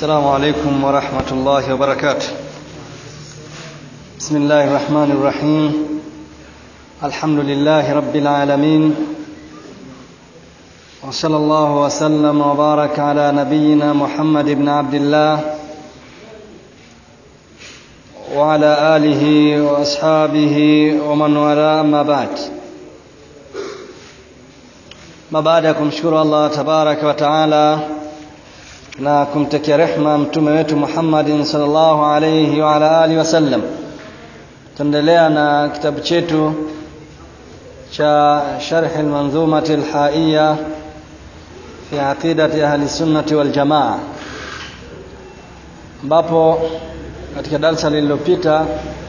السلام عليكم ورحمة الله وبركاته بسم الله الرحمن الرحيم الحمد لله رب العالمين وصلى الله وسلم وبارك على نبينا محمد بن عبد الله وعلى آله وأصحابه ومن والاه أما بعد ما baada ya kumshukuru Allah tabaraka wa taala na kumtakia rehma mtume wetu Muhammadin sallallahu alayhi wa ala alihi wasallam tuendelea na kitabu chetu cha sharh al-manzumati al-haiya fi aqidati ahli sunnati wal jamaa ambapo katika darasa lililopita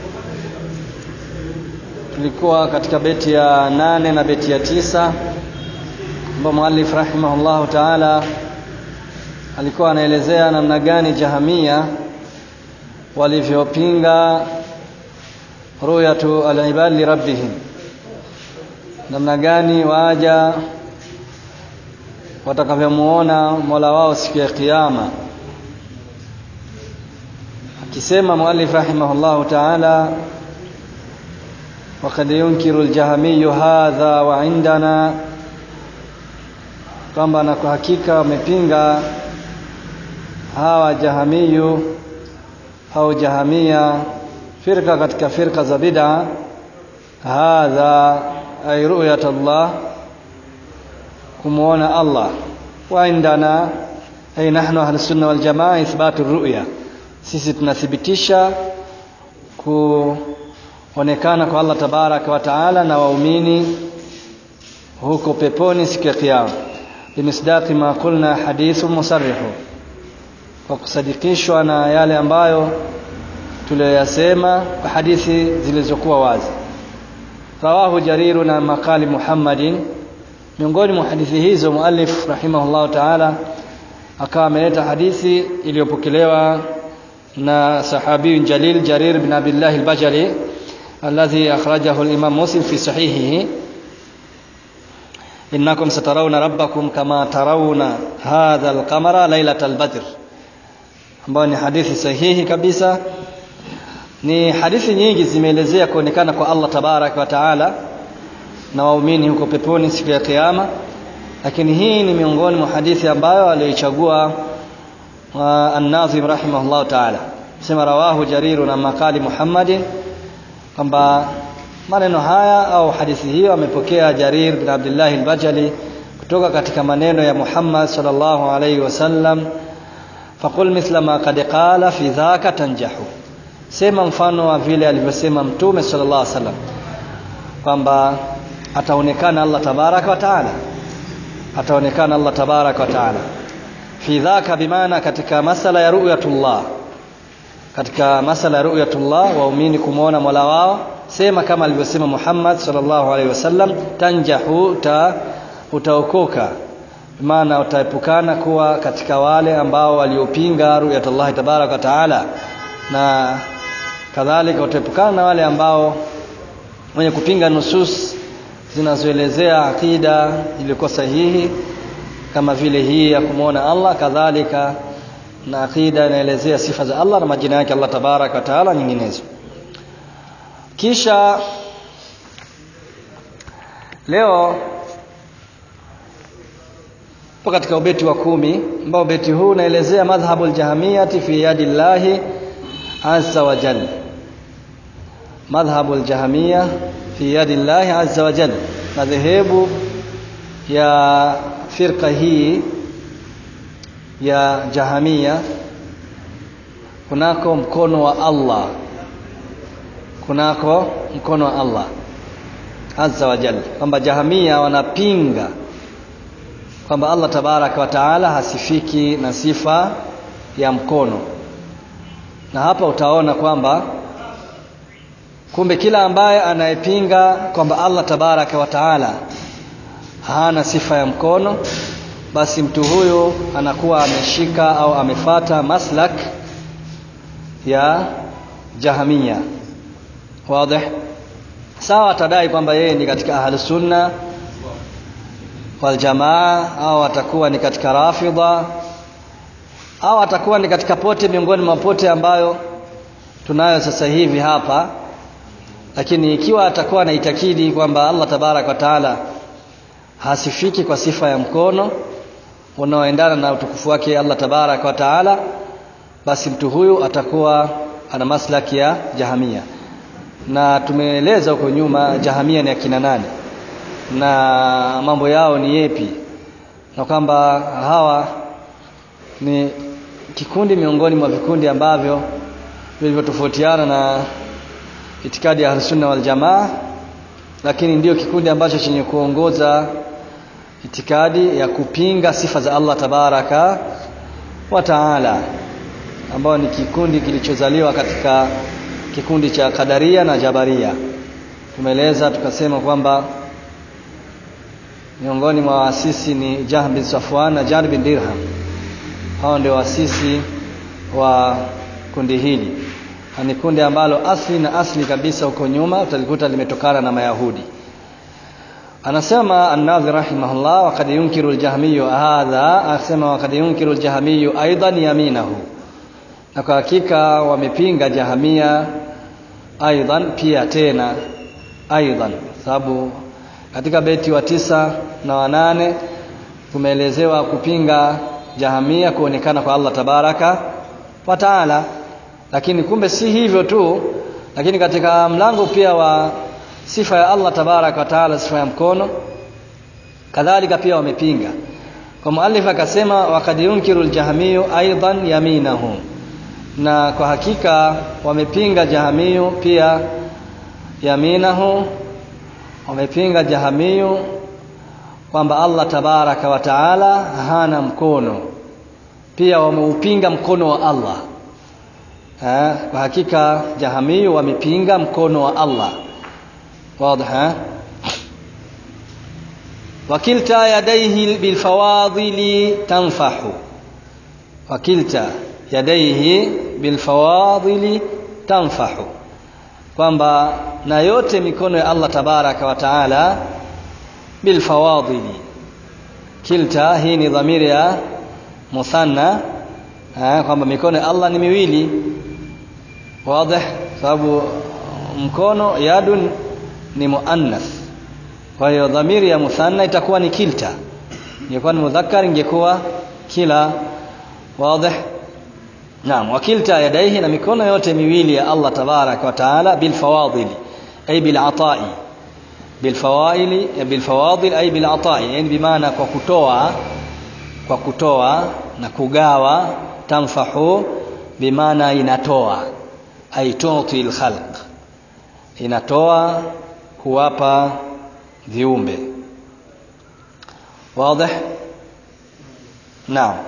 tulikuwa katika beti ya nane na beti ya tisa ambapo muallif rahimahullahu taala alikuwa anaelezea namna gani jahamia walivyopinga ruyatu alibad li rabbihim namna gani waja watakavyomuona mola wao siku ya kiyama akisema muallif rahimahullahu taala وقد ينكر الجهمي هذا وعندنا kwamba na kwa hakika wamepinga hawa jahamiyu au jahamia firqa katika firqa za bid'a hadha ay ru'yat Allah kumuona Allah wa indana ay nahnu ahli sunna wal jamaa ithbatu ru'ya sisi tunathibitisha kuonekana kwa Allah tabaraka wa taala na waumini huko peponi siku ya kiyama bimisdaqi ma qulna hadithu musarrihu kwa kusadikishwa na yale ambayo tuliyoyasema kwa hadithi zilizokuwa wazi rawahu jariru na makali muhammadin miongoni mwa hadithi hizo muallif rahimahullahu taala akawa ameleta hadithi iliyopokelewa na sahabi jalil jarir bin abdullah al-bajali alladhi akhrajahu al-imam muslim fi sahihihi innakum satarawna rabbakum kama tarawna hadha al-qamara laylatal badr ambayo ni hadithi sahihi kabisa ni hadithi nyingi zimeelezea kuonekana kwa Allah tabarak wa taala na waumini huko peponi siku ya kiyama lakini hii ni miongoni mwa hadithi ambayo aliyoichagua an-Nazim rahimahullah taala sema rawahu jariru na makali Muhammadin kwamba maneno haya au hadithi hiyo amepokea Jarir bin Abdullah al-Bajali kutoka katika maneno ya Muhammad sallallahu alaihi wasallam faqul mithla ma qad qala fi dhaka tanjahu sema mfano wa vile alivyosema mtume sallallahu alaihi wasallam kwamba ataonekana Allah tabaraka wa taala ataonekana Allah tabaraka wa taala fi dhaka bimaana katika masala ya ru'yatullah katika masala ya ru'yatullah waumini kumwona Mola wao sema kama alivyosema Muhammad sallallahu alaihi wasallam tanjahu ta utaokoka maana utaepukana kuwa katika wale ambao waliopinga ru'yatullah tabarak wa taala na kadhalika utaepukana na wale ambao wenye kupinga nusus zinazoelezea akida iliyokuwa sahihi kama vile hii ya kumwona Allah kadhalika na akida inaelezea sifa za Allah na majina yake Allah tabarak wa taala nyinginezo kisha leo po katika ubeti wa kumi ambao ubeti huu unaelezea madhhabu aljahamiyati fi yadi llahi azza wa jalla madhhabu aljahamia fi yadi llahi azza wa jalla madhehebu ya firqa hii ya jahamia kunako mkono wa Allah kunako mkono wa Allah azza wa jalla kwamba jahamia wanapinga kwamba Allah tabaraka wa taala hasifiki na sifa ya mkono na hapa utaona kwamba kumbe kila ambaye anayepinga kwamba Allah tabaraka wa taala hana sifa ya mkono basi mtu huyu anakuwa ameshika au amefata maslak ya jahamia wazi sawa atadai kwamba yeye ni katika ahli sunna wal jamaa au atakuwa ni katika rafidha au atakuwa ni katika pote miongoni mwa pote ambayo tunayo sasa hivi hapa lakini ikiwa atakuwa anaitakidi kwamba Allah tabarak wa taala hasifiki kwa sifa ya mkono unaoendana na utukufu wake Allah tabarak wa taala basi mtu huyu atakuwa ana maslaki ya jahamia na tumeeleza huko nyuma jahamia ni akina nani na mambo yao ni yepi na kwamba hawa ni kikundi miongoni mwa vikundi ambavyo vilivyotofautiana na itikadi ya Ahlusunna wal Jamaa lakini ndio kikundi ambacho chenye kuongoza itikadi ya kupinga sifa za Allah tabaraka wa taala ambao ni kikundi kilichozaliwa katika kikundi cha Kadaria na Jabaria tumeeleza tukasema kwamba miongoni mwa waasisi ni Jahm bin Safwan na Jar bin Dirham hao ndio waasisi wa kundi hili ni kundi ambalo asli na asli kabisa huko nyuma utalikuta limetokana na Mayahudi anasema an-Nadhi rahimahullah waqad yunkiru al-Jahmiyyu hadha asema waqad yunkiru al-Jahmiyyu aidan yaminahu na kwa hakika wamepinga Jahamia aidan pia tena aidan sababu katika beti wa tisa na wanane tumeelezewa kupinga Jahamia kuonekana kwa Allah tabaraka wa taala lakini kumbe si hivyo tu lakini katika mlango pia wa sifa ya Allah tabarak wa taala sifa ya mkono kadhalika pia wamepinga kwa muallif akasema waqad yunkiru aljahmiyu aidan yaminahu na kwa hakika wamepinga jahamiyu pia yaminahu wamepinga jahamiyu kwamba Allah tabaraka wa taala hana mkono pia wameupinga mkono wa Allah ha, kwa hakika jahamiyu wamepinga mkono wa Allah wazi wakilta yadaihi bilfawadili tanfahu wakilta yadaihi bilfawadili tanfahu kwamba na yote mikono ya Allah tabaraka wa taala bilfawadili kilta hii ni dhamiri ya muthanna kwamba mikono ya Allah ni miwili wazi sababu mkono yadun ni muannath kwa hiyo dhamiri ya muthanna itakuwa ni kilta ingekuwa ni mudhakkar ingekuwa kila wazi naam wakilta yadaihi na mikono yote miwili ya Allah tabarak wa taala bil fawadil ay bil atai bil fawaili bil fawadil ay bil atai yani bimaana kwa kutoa kwa kutoa na kugawa tanfahu bimaana inatoa ay tuti al khalq inatoa kuwapa viumbe wazi naam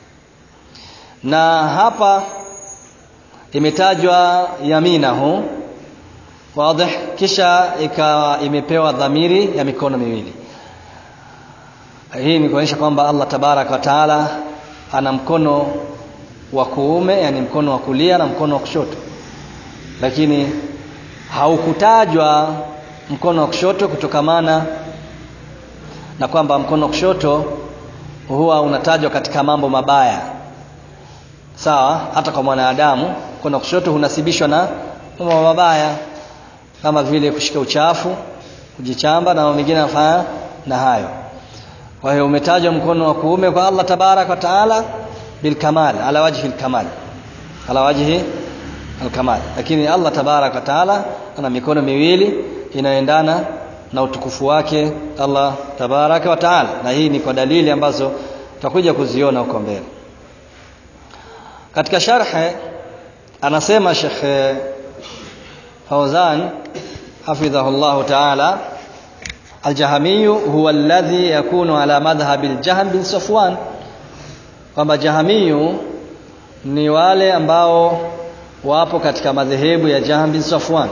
na hapa imetajwa yaminahu wazi kisha ikawa imepewa dhamiri ya mikono miwili hii ni kuonyesha kwamba Allah tabarak wa taala ana mkono wa kuume yani mkono wa kulia na mkono wa kushoto lakini haukutajwa mkono wa kushoto kutokamana na kwamba mkono wa kushoto huwa unatajwa katika mambo mabaya sawa hata kwa mwanadamu mkono wa kushoto hunasibishwa na mambo mabaya kama vile kushika uchafu kujichamba na mengine yanafanya na hayo kwa hiyo umetajwa mkono wa kuume kwa Allah tabarak wa taala bilkamal ala wajhi alkamal ala wajhi alkamal lakini Allah tabarak wa taala ana mikono miwili inayoendana na utukufu wake Allah tabaraka wa taala na hii ni kwa dalili ambazo tutakuja kuziona huko mbele katika sharhe anasema Sheikh Fauzan hafidhahu Allah taala الجهمي هو الذي يكون على مذهب الجهم بن صفوان kwamba jahamiyu ni wale ambao wapo katika madhehebu ya Jahm bin Safwan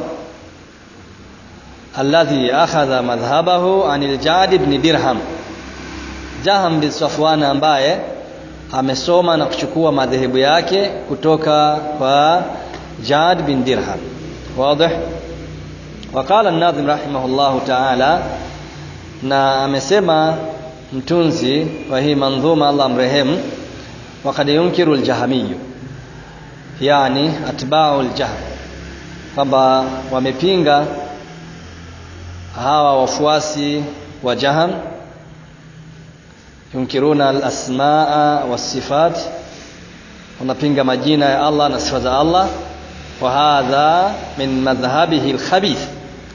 alladhi akhadha madhhabahu anil Jad ibn Dirham Jahm bin Safwan ambaye amesoma na kuchukua madhehebu yake kutoka kwa Jad bin Dirham wazi وقال الناظم رحمه الله تعالى na amesema mtunzi wa hii mandhuma Allah mrehemu وقد ينكر الجهمي يعني أتباع الجهم kwamba wamepinga hawa wafuasi wa Jaham yunkiruna al-asmaa was-sifat wanapinga majina ya Allah na sifa za Allah wa hadha min madhhabihi al-khabith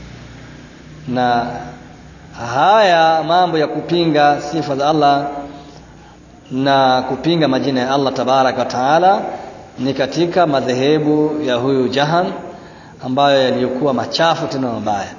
na haya mambo ya kupinga sifa za Allah na kupinga majina ya Allah tabaraka wa taala ni katika madhehebu ya huyu Jaham ambayo yaliyokuwa machafu tena mabaya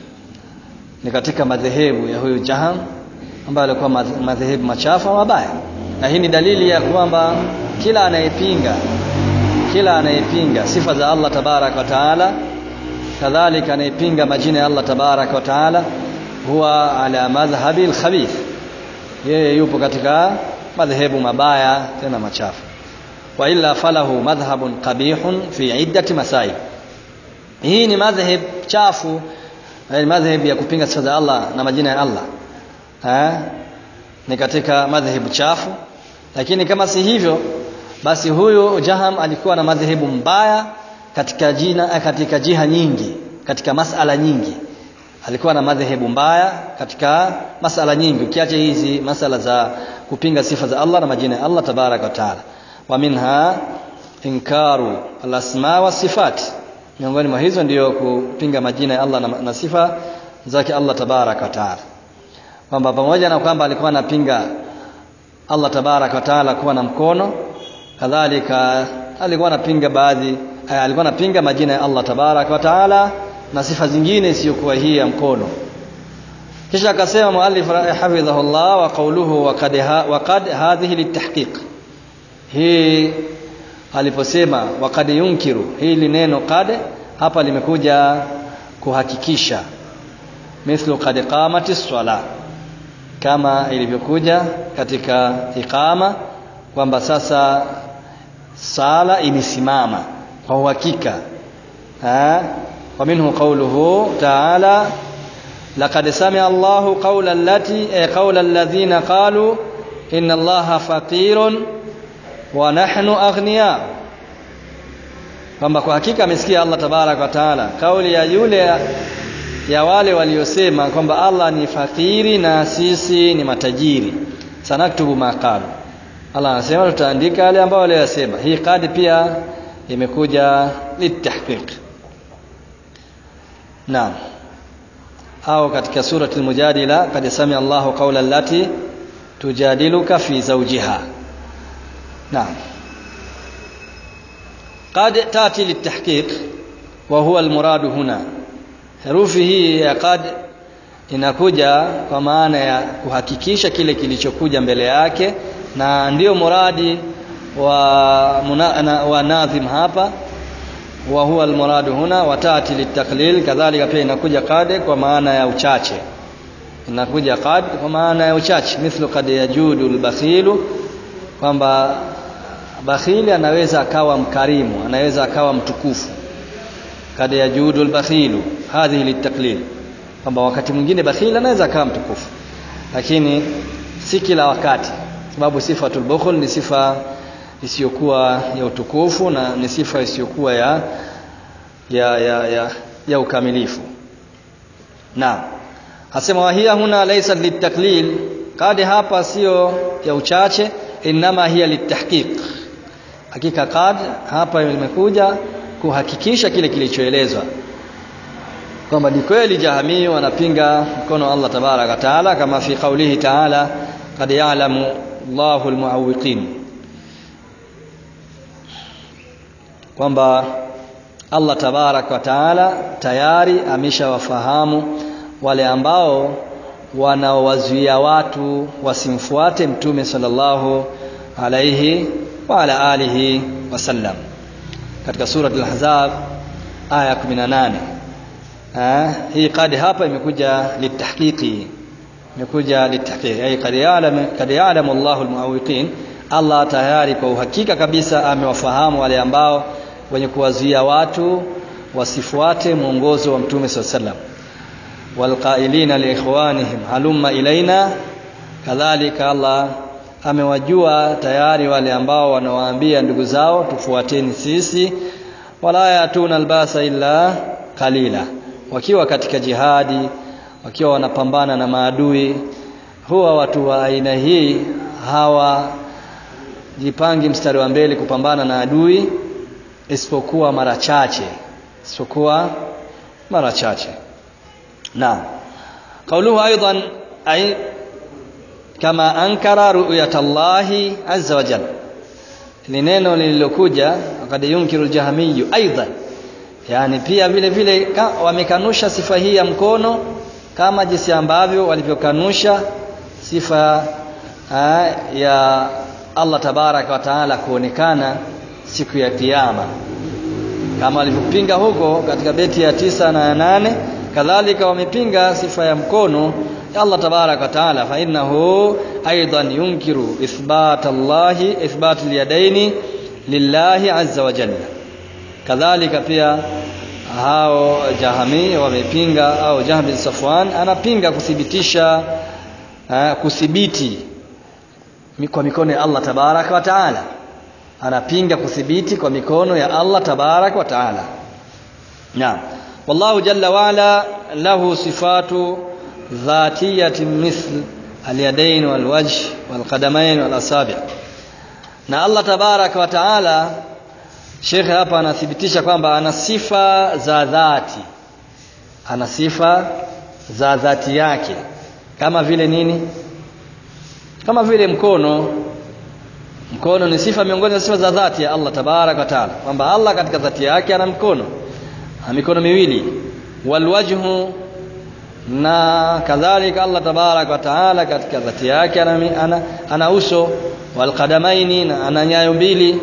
ni katika madhehebu ya huyu Jaham ambayo yalikuwa madhehebu machafu mabaya na hii ni dalili ya kwamba kila anayepinga kila anayepinga sifa za Allah tabaraka wa taala kadhalika anayepinga majina ya Allah tabaraka wa taala huwa ala madhhabi al-khabith yeye yupo katika madhehebu mabaya tena machafu wa illa falahu madhhabun qabihun fi iddati masail hii ni madhhab chafu ni madhhab ya kupinga sifa za Allah na majina ya Allah ha? ni katika madhhabu chafu lakini kama si hivyo basi huyu Jaham alikuwa na madhehebu mbaya katika jina katika jiha nyingi katika masala nyingi alikuwa na madhehebu mbaya katika masala nyingi ukiacha hizi masala za kupinga sifa za Allah na majina ya Allah tabarak wa taala wa minha inkaru alasma wa sifat miongoni mwa hizo ndiyo kupinga majina ya Allah na, na sifa zake Allah tabarak wa taala kwamba pamoja na kwamba alikuwa anapinga Allah tabarak wa taala kuwa na mkono kadhalika alikuwa anapinga baadhi alikuwa anapinga majina ya Allah tabarak wa taala na sifa zingine isiyokuwa hii ya mkono kisha akasema muallif hafidhahullah wa qawluhu wa qad wa qad hadhihi litahqiq hii aliposema wa qad yunkiru hili neno qad hapa limekuja kuhakikisha mithlu qad qamati swala kama ilivyokuja katika iqama kwamba sasa sala imesimama kwa uhakika ومنه قوله تعالى لقد سمع الله قول التي قول الذين قالوا إن الله فقير ونحن أغنياء kwamba kwa hakika amesikia Allah tabarak wa taala kauli ya yule ya wale waliosema kwamba Allah ni fakiri na sisi ni matajiri sanaktubu maqalu Allah anasema tutaandika yale ambayo waliyosema hii kadi pia imekuja litahqiq Naam. Au katika surati al-Mujadila kad samia Allahu qawla allati tujadiluka fi zawjiha. Naam. Qad tati litahqiq wa huwa al-murad huna. Herufi hii ya qad inakuja kwa maana ya kuhakikisha kile kilichokuja mbele yake na ndiyo muradi wa, muna, wa nadhim hapa wa huwa almuradu huna watati litaklil kadhalika pia inakuja qad kwa maana ya uchache inakuja qad kwa maana ya uchache mithlu qad yajudu albakhilu kwamba bakhili anaweza akawa mkarimu anaweza akawa mtukufu kad yajudu albakhilu hadhihi litaklil kwamba wakati mwingine bakhili anaweza akawa mtukufu lakini si kila wakati sababu sifatul bukhl ni sifa isiyokuwa ya utukufu na ni sifa isiyokuwa ya ya ya ya, ya ukamilifu naam asema wahia huna laysa litaklil kadi hapa sio ya uchache inama hiya litahqiq hakika kad hapa imekuja kuhakikisha kile kilichoelezwa kwamba ni kweli jahamii wanapinga mkono wa Allah tabaraka taala kama fi qaulihi taala qad ya'lamu Allahu almu'awwiqin kwamba Allah tabarak wa taala tayari ameshawafahamu wale ambao wanaowazuia watu wasimfuate mtume sallallahu alayhi wa ala alihi wasallam katika sura al-ahzab aya 18 eh hii kadi hapa imekuja litahqiqi imekuja litahqiqi ay qad ya'lam qad ya'lamu Allahu al-mu'awwiqin Allah tayari kwa uhakika kabisa amewafahamu wale ambao wenye kuwazuia watu wasifuate mwongozo wa mtume swalla sallam walqailina liikhwanihim halumma ilaina kadhalika Allah amewajua tayari wale ambao wanawaambia ndugu zao tufuateni sisi wala yatuna albasa illa qalila wakiwa katika jihadi wakiwa wanapambana na maadui huwa watu wa aina hii hawa jipangi mstari wa mbele kupambana na adui isipokuwa mara chache isipokuwa mara chache naam قوله أيضا أي كما أنكر رؤية الله عز وجل lineno lililokuja wakad yunkiru aljahmiyu aidan yani pia vile vile wamekanusha sifa hii ya mkono kama jinsi ambavyo walivyokanusha sifa aa, ya Allah tabaraka wa taala kuonekana siku ya kiyama kama walivyopinga huko katika beti ya tisa na ya nane kadhalika wamepinga sifa ya mkono ya Allah tabarak wa taala fa innahu aidan yunkiru ithbat Allah ithbat al-yadaini lillahi azza wa jalla kadhalika pia hao jahami wamepinga au Jahm bin Safwan anapinga kuthibitisha uh, kuthibiti kwa mikono ya Allah tabarak wa taala anapinga kuthibiti kwa mikono ya Allah tabarak wa taala naam والله جل وعلا له صفات ذاتية مثل اليدين والوجه والقدمين والأصابع na Allah tabarak wa taala Sheikh hapa anathibitisha kwamba ana sifa za dhati ana sifa za dhati yake kama vile nini kama vile mkono mkono ni sifa miongoni mwa sifa za dhati ya Allah tabarak wa taala kwamba Allah katika dhati yake ana mkono mikono miwili walwajhu na kadhalika Allah tabarak wa taala katika dhati yake ana, ana, ana uso walqadamaini na ana nyayo mbili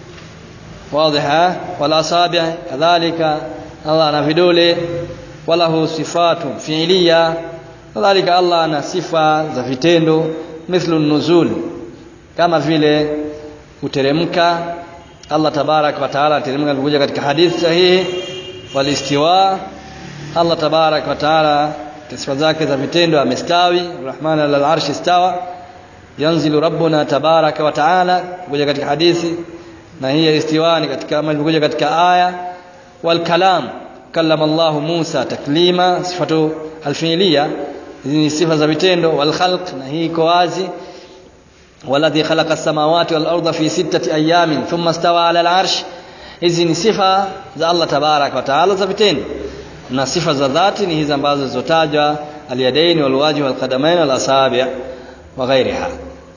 wadhiha walasabi kadhalika Allah ana vidole walahu sifatu fiiliya kadhalika Allah ana sifa za vitendo mithlu nuzul kama vile kuteremka Allah tabarak wa taala ateremka kuja katika hadithi sahihi walistiwa Allah tabarak wa taala sifa zake za vitendo amestawi Rahman alal arshi istawa yanzilu rabbuna tabaraka wa taala kuja katika hadithi na hii istiwa ni katika kama ilivyokuja katika aya wal kalam kallama Allah Musa taklima sifatu alfiiliya hizi ni sifa za vitendo wal khalq na hii iko wazi والذي خلق السماوات والأرض في ستة أيام ثم استوى على العرش hizi ni sifa za Allah tabarak wa taala za vitendo na sifa za dhati ni hizi ambazo zilizotajwa aliyadaini walwaji walqadamain walasabi wa ghairiha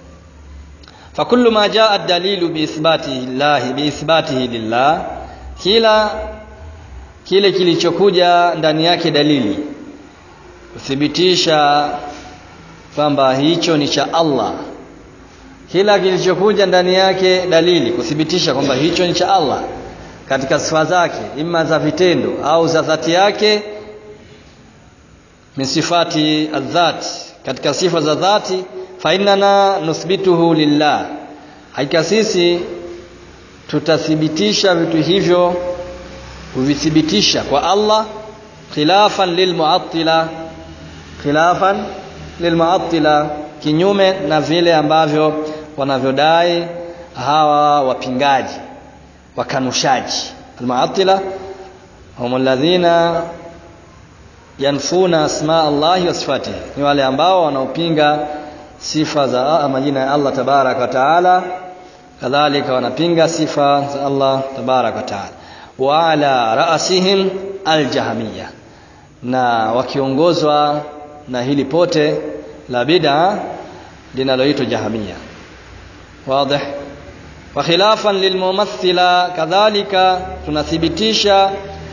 fakullu ma jaa ad-dalilu biithbatihi lillah biithbatihi lillah kila kile kilichokuja ndani yake dalili kuthibitisha kwamba hicho ni cha Allah kila kilichokuja ndani yake dalili kuthibitisha kwamba hicho ni cha Allah katika sifa zake ima za vitendo au za dhati yake min sifati adhat katika sifa za dhati fa innana nuthbituhu lillah hakika sisi tutathibitisha vitu hivyo kuvithibitisha kwa Allah khilafan lilmuattila khilafan lilmuattila kinyume na vile ambavyo wanavyodai hawa wapingaji wakanushaji almuattila hum alladhina yanfuna asma Allah wa sifatihi ni wale ambao wanaopinga sifa za majina ya Allah tabarak wa taala kadhalika wanapinga sifa za Allah tabarak wa taala wa ala ra'sihim aljahmiyya na wakiongozwa na hili pote la bid'a linaloitwa jahamia wazi wa khilafan lilmumathila kadhalika tunathibitisha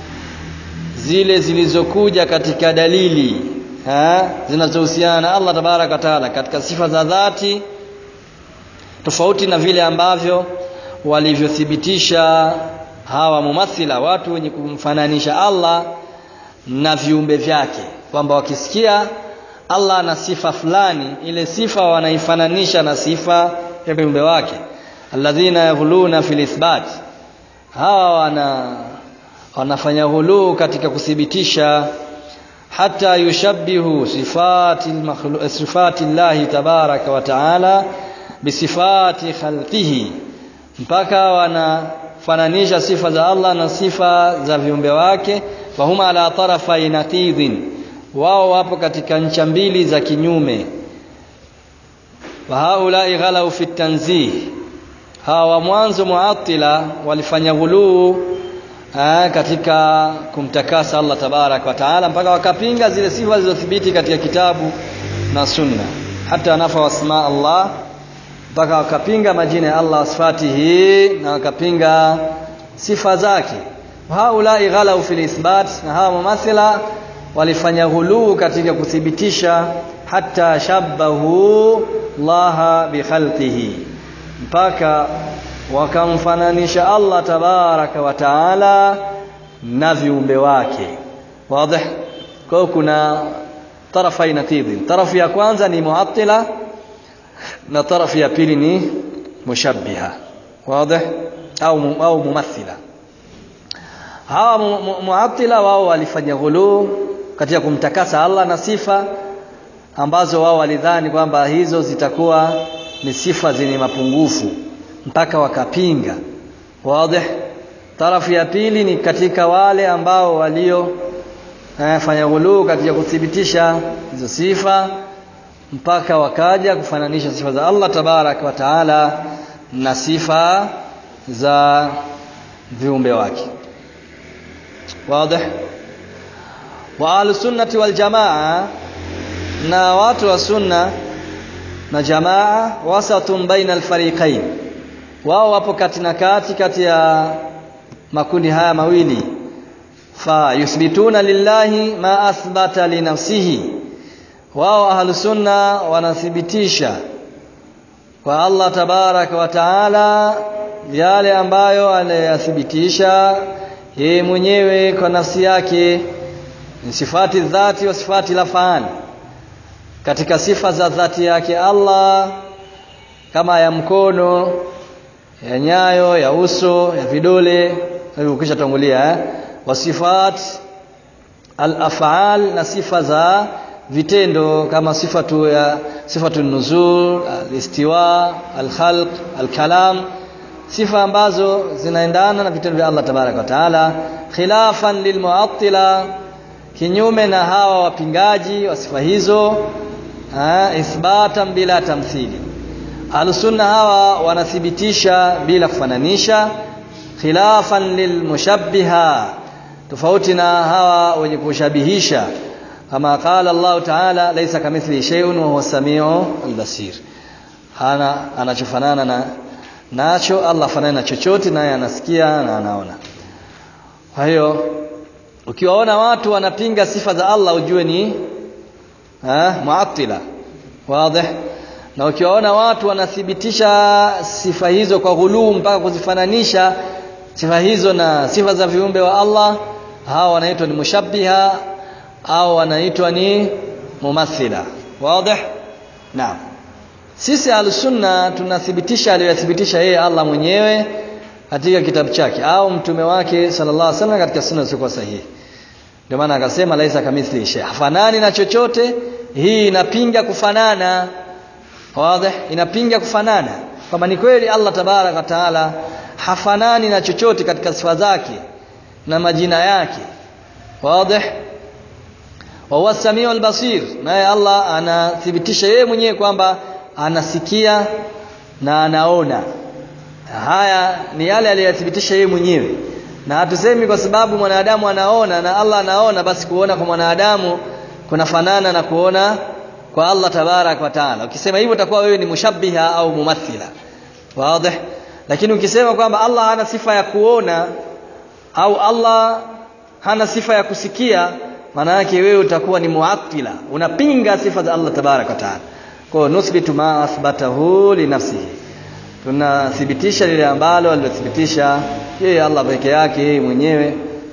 zile zilizokuja katika dalili zinazohusiana na Allah tabaraka wa taala katika sifa za dhati tofauti na vile ambavyo walivyothibitisha hawa mumathila watu wenye kumfananisha Allah na viumbe vyake kwamba wakisikia Allah ana sifa fulani ile sifa wanaifananisha na sifa ya viumbe wake alladhina yaghuluna fil ithbat hawa wana wanafanya ghuluu katika kuthibitisha hata yushabbihu sifati sifati Allah tabaraka wa taala bisifati khalqihi mpaka wanafananisha sifa za Allah na sifa za viumbe wake wahuma ala tarafai naqidin wao wapo katika ncha mbili za kinyume wa haulai ghalau fi tanzih hawa mwanzo muatila walifanya ghuluu katika kumtakasa Allah tabarak wa taala mpaka wakapinga zile sifa zilizothibiti katika kitabu na sunna hata nafa wasma Allah mpaka wakapinga majina ya Allah sifatihi na wakapinga sifa zake haulai ghalau fil ithbat na hawa mumathila walifanya ghuluu katika kuthibitisha hata shabahu Allah bi khalqihi mpaka wakamfananisha Allah tabaraka wa taala na viumbe wake wazi kwa kuna tarafa inatidhi tarafu ya kwanza ni muattila na tarafu ya pili ni mushabbiha wazi au au mumathila hawa muattila wao walifanya ghuluu katika kumtakasa Allah na sifa ambazo wao walidhani kwamba hizo zitakuwa ni sifa zenye mapungufu mpaka wakapinga wazi tarafu ya pili ni katika wale ambao walio eh, fanya ghuluu katika kuthibitisha hizo sifa mpaka wakaja kufananisha sifa za Allah tabarak wa taala na sifa za viumbe wake wazi wa ahlusunnati waljamaa na watu wa sunna na jamaa wasatun baina alfariqain wao wapo kati na kati kati ya makundi haya mawili fa yuthbituna lillahi ma athbata li nafsihi wao ahlusunna wanathibitisha kwa Allah tabaraka wa taala yale ambayo aliyathibitisha yeye mwenyewe kwa nafsi yake ni sifati dhati wa sifati lafani katika sifa za dhati yake Allah kama ya mkono ya nyayo ya uso ya vidole hivyo ukisha tangulia eh? wasifat al-af'al na sifa za vitendo kama sifatu ya sifatu nuzul al-istiwa al-khalq al-kalam sifa ambazo zinaendana na vitendo vya Allah tabaraka wa taala khilafan lilmu'attila kinyume na hawa wapingaji wa sifa hizo ithbatan bila tamthili Ahlusunna hawa wanathibitisha bila kufananisha khilafan lilmushabbiha tofauti na hawa wenye kushabihisha kama qala Allah Ta'ala laysa kamithli shay'un wa huwa samiu albasir hana anachofanana na nacho Allah fanana na chochote naye anasikia na anaona kwa hiyo ukiwaona watu wanapinga sifa za Allah ujue ni eh muattila wazi na ukiwaona watu wanathibitisha sifa hizo kwa ghuluu mpaka kuzifananisha sifa hizo na sifa za viumbe wa Allah hawa wanaitwa ni mushabbiha au wanaitwa ni mumathila wazi naam sisi al-sunna tunathibitisha aliyothibitisha yeye Allah mwenyewe katika kitabu chake au mtume wake sallallahu alaihi wasallam katika sunna zilizokuwa sahihi ndio maana akasema laisa kamithli shay hafanani na chochote hii inapinga kufanana wazi inapinga kufanana kwamba ni kweli Allah tabaraka taala hafanani na chochote katika sifa zake na majina yake wazi wa huwa samiu albasir naye Allah anathibitisha yeye mwenyewe kwamba anasikia na anaona haya ni yale aliyothibitisha yeye mwenyewe na hatusemi kwa sababu mwanadamu anaona na Allah anaona basi kuona kwa mwanadamu kunafanana na kuona kwa Allah tabarak wa taala ukisema hivyo utakuwa wewe ni mushabbiha au mumathila wazi lakini ukisema kwamba Allah hana sifa ya kuona au Allah hana sifa ya kusikia maana yake wewe utakuwa ni muattila unapinga sifa za Allah tabarak wa taala kwa nusbitu ma athbatahu li nafsihi tunathibitisha lile ambalo alilothibitisha yeye Allah peke yake yeye mwenyewe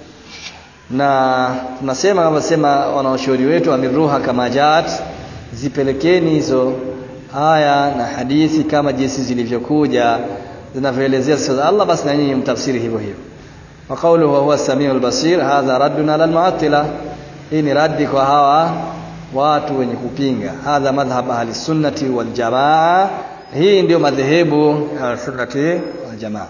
na tunasema kama sema wanaoshauri wetu amiruha kama jaat zipelekeni hizo aya na hadithi kama jinsi zilivyokuja zinavyoelezea sifa za Allah basi na nyinyi mtafsiri hivyo hivyo wa qawluhu huwa samiul basir hadha raddun ala almu'attila hii ni raddi kwa hawa watu wenye kupinga hadha madhhab ahli sunnati wal jamaa hii ndio madhehebu ya sunnati wal jamaa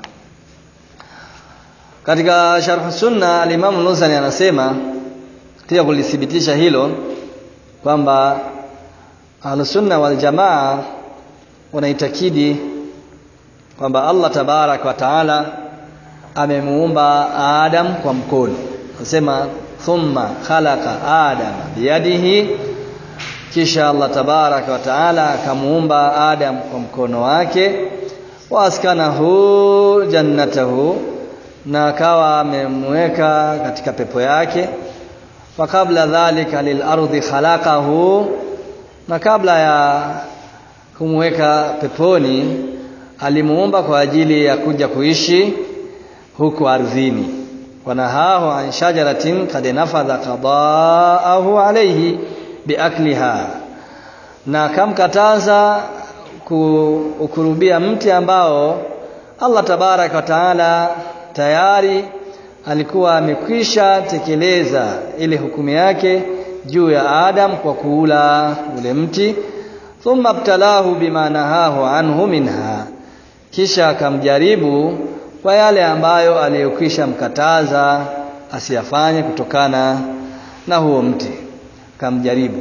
katika sharh sunna al-Imam Nuzani anasema pia kulithibitisha hilo kwamba Ahlusunna wal Jamaa wanaitakidi kwamba Allah tabarak wa taala amemuumba Adam kwa mkono. Anasema thumma khalaqa Adam biyadihi, kisha Allah tabarak wa taala akamuumba Adam kwa mkono wake, wa askanahu jannatahu, na akawa amemweka katika pepo yake wa kabla dhalika lilardi khalaqahu na kabla ya kumweka peponi alimuumba kwa ajili ya kuja kuishi huku ardhini wanahahu an shajaratin kad nafadha qadaahu alayhi biakliha na kamkataza kuukurubia mti ambao Allah tabaraka wa taala tayari alikuwa amekwisha tekeleza ile hukumu yake juu ya Adam kwa kuula ule mti thumma btalahu bima nahahu anhu minha kisha akamjaribu kwa yale ambayo aliyokwisha mkataza asiyafanye kutokana na huo mti akamjaribu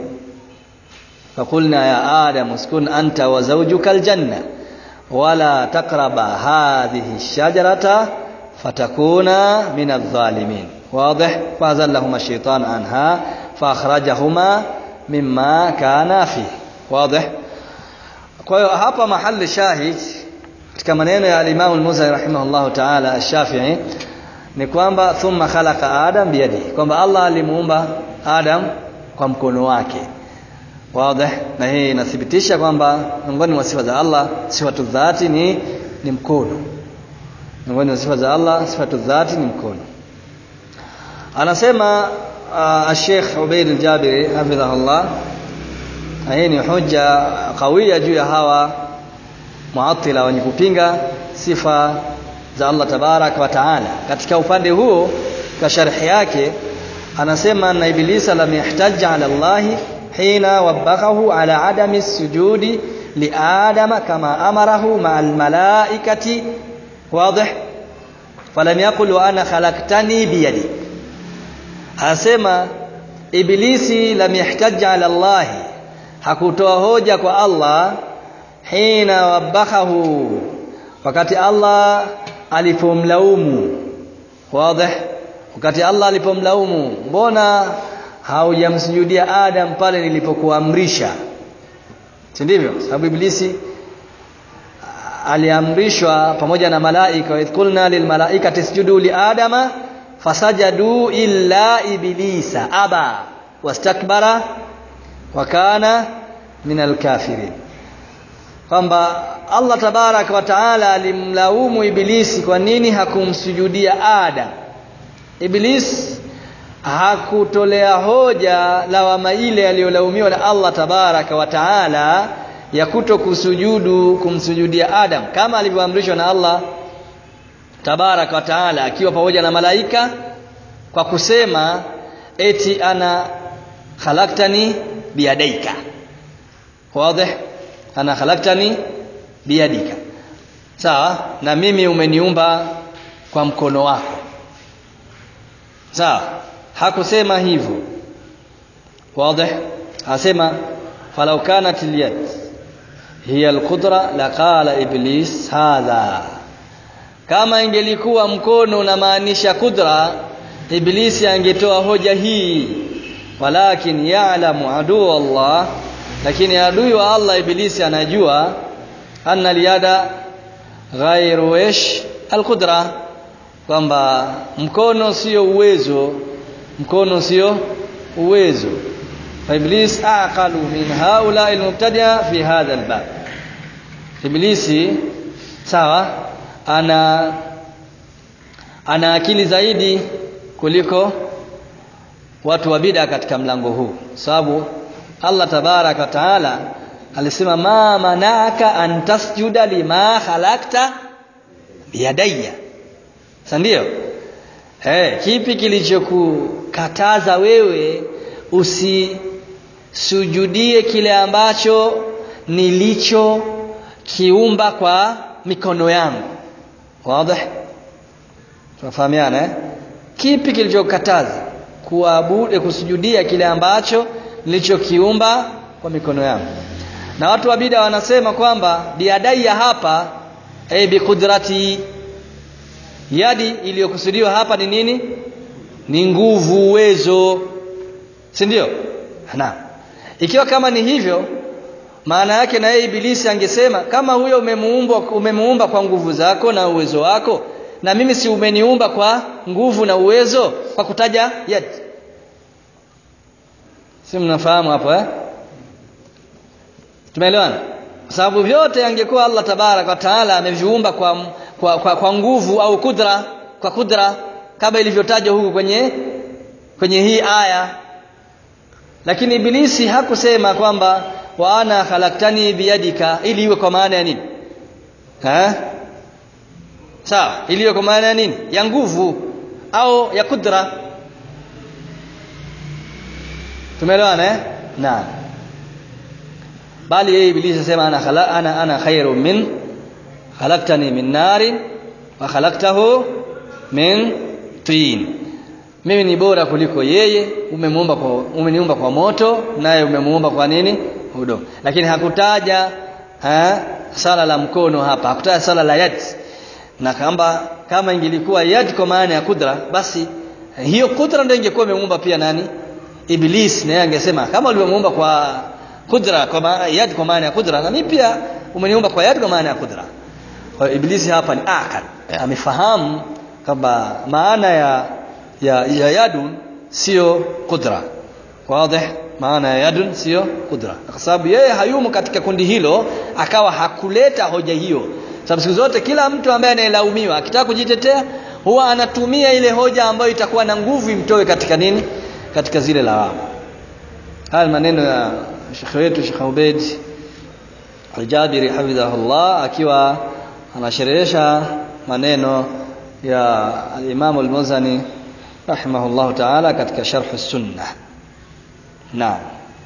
fakulna ya adam uskun anta wa zawjuka aljanna wala taqraba hadhihi shajarata fatakuna min adh-dhalimin واضح فازلهما الشيطان عنها فاخرجهما مما كان فيه واضح kwa hiyo hapa mahali shahid katika maneno ya al-Imam al-Muzani rahimahullahu ta'ala ash-Shafi'i ni kwamba thumma khalaqa Adam biyadi kwamba Allah alimuumba Adam kwa mkono wake wazi na hii inathibitisha kwamba miongoni mwa sifa za Allah sifatu dhati ni ni mkono miongoni mwa sifa za Allah sifatu dhati ni mkono anasema uh, Sheikh Ubaid al-Jabiri hafidhahullah hii ni hoja kawia juu ya hawa muatila wenye kupinga sifa za Allah tabarak wa taala katika upande huo kwa sharhi yake anasema na ibilisa lam yahtaj ala Allah hina wabakahu ala adami sujudi li adama kama amarahu ma al malaikati wazi falam yaqul wa ana khalaqtani biyadi anasema ibilisi lam yahtaj ala Allah hakutoa hoja kwa Allah hina wabakahu wakati Allah alipomlaumu wazi wakati Allah alipomlaumu mbona haujamsujudia Adam pale nilipokuamrisha si ndivyo sababu ibilisi aliamrishwa pamoja na malaika wa qulna lil malaikati isjudu li adama fasajadu illa iblisa aba wastakbara wa kana minal kafirin kwamba Allah tabarak wa taala alimlaumu ibilisi kwa nini hakumsujudia Adam Iblis hakutolea hoja lawama ile aliyolaumiwa na Allah tabaraka wa taala ya kuto kusujudu kumsujudia Adam kama alivyoamrishwa na Allah tabaraka wa taala akiwa pamoja na malaika kwa kusema eti ana khalaqtani biyadaika wazi ana khalaqtani biyadika sawa na mimi umeniumba kwa mkono wako sawa hakusema hivyo wazi asema falau kanat alyad hiya alqudra laqala iblis hadha kama ingelikuwa mkono unamaanisha kudra iblisi angetoa hoja hii walakin ya'lamu adu Allah lakini adui wa Allah iblisi anajua anna liyada ghairu ish alqudra kwamba mkono sio uwezo mkono sio uwezo فابليس اعقل من هؤلاء المبتدئه في هذا الباب iblisi sawa ana ana akili zaidi kuliko watu wa bid'a katika mlango huu sababu Allah tabarak wa taala alisema ma manaka an tasjuda lima khalaqta biyadayya ndio eh kipi kilichokukataza wewe usisujudie kile ambacho nilicho kiumba kwa mikono yangu wazi tunafahamiana eh? kipi kilichokataza kuabudu kusujudia kile ambacho nilichokiumba kwa mikono yangu na watu wa bida wanasema kwamba biadaiya hapa ay biqudrati yadi iliyokusudiwa hapa ni nini ni nguvu uwezo si ndio naam ikiwa kama ni hivyo maana yake na yeye ibilisi angesema kama huyo umemuumba umemuumba kwa nguvu zako na uwezo wako na mimi si umeniumba kwa nguvu na uwezo kwa kutaja yad si mnafahamu hapo eh tumeelewana kwa sababu vyote angekuwa Allah tabarak wa taala ameviumba kwa, kwa, kwa, kwa nguvu au kudra kwa kudra kama ilivyotajwa huku kwenye kwenye hii aya lakini ibilisi hakusema kwamba wa ana khalaktani biyadika ili iwe kwa maana ya nini ha sawa ili iwe kwa maana ya nini ya nguvu au ya kudra tumeelewana eh naam bali yeye ibilisi asema ana khala, ana ana khairu min khalaqtani min narin wa khalaqtahu min tin mimi ni bora kuliko yeye umemuumba kwa umeniumba kwa moto naye umemuumba kwa nini udongo lakini hakutaja ha, sala la mkono hapa hakutaja sala la yad na kamba kama ingelikuwa yad kwa maana ya kudra basi hiyo kudra ndio ingekuwa imemuumba pia nani iblis naye angesema kama ulivyomuumba kwa kudra kwa maana yad kwa maana ya kudra na mimi pia umeniumba kwa yad kwa maana ya kudra kwa ibilisi hapa ni akal amefahamu kwamba maana ya ya, ya yadun sio kudra wazi maana ya yadun sio kudra kwa sababu yeye hayumo katika kundi hilo akawa hakuleta hoja hiyo sababu siku zote kila mtu ambaye anayelaumiwa akitaka kujitetea huwa anatumia ile hoja ambayo itakuwa na nguvu imtoe katika nini katika zile lawama haya maneno ya shekhe wetu Sheikh Ubaid Al-Jabiri hafidhahullah akiwa anasherehesha maneno ya al-Imam al-Muzani rahimahullah ta'ala katika sharh as-sunnah naam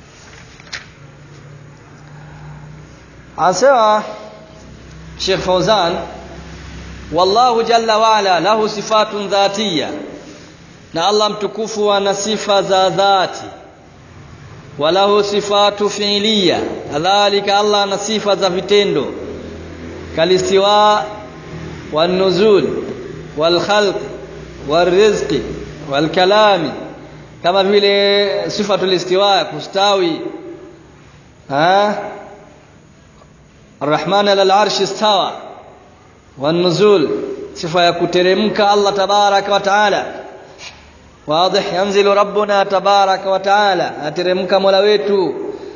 anasema Sheikh Fauzan wallahu jalla wa ala lahu sifatun dhatiyya na Allah mtukufu ana sifa za dhati walahu sifatu fi'liya kadhalika Allah ana sifa za vitendo kalistiwa والنزول والخلق والرزق والكلام kama vile sifatul istiwa kustawi ha Ar-Rahman ala al-arsh istawa wan-nuzul sifa ya kuteremka Allah tabaraka wa taala واضح ينزل ربنا تبارك وتعالى ateremka Mola wetu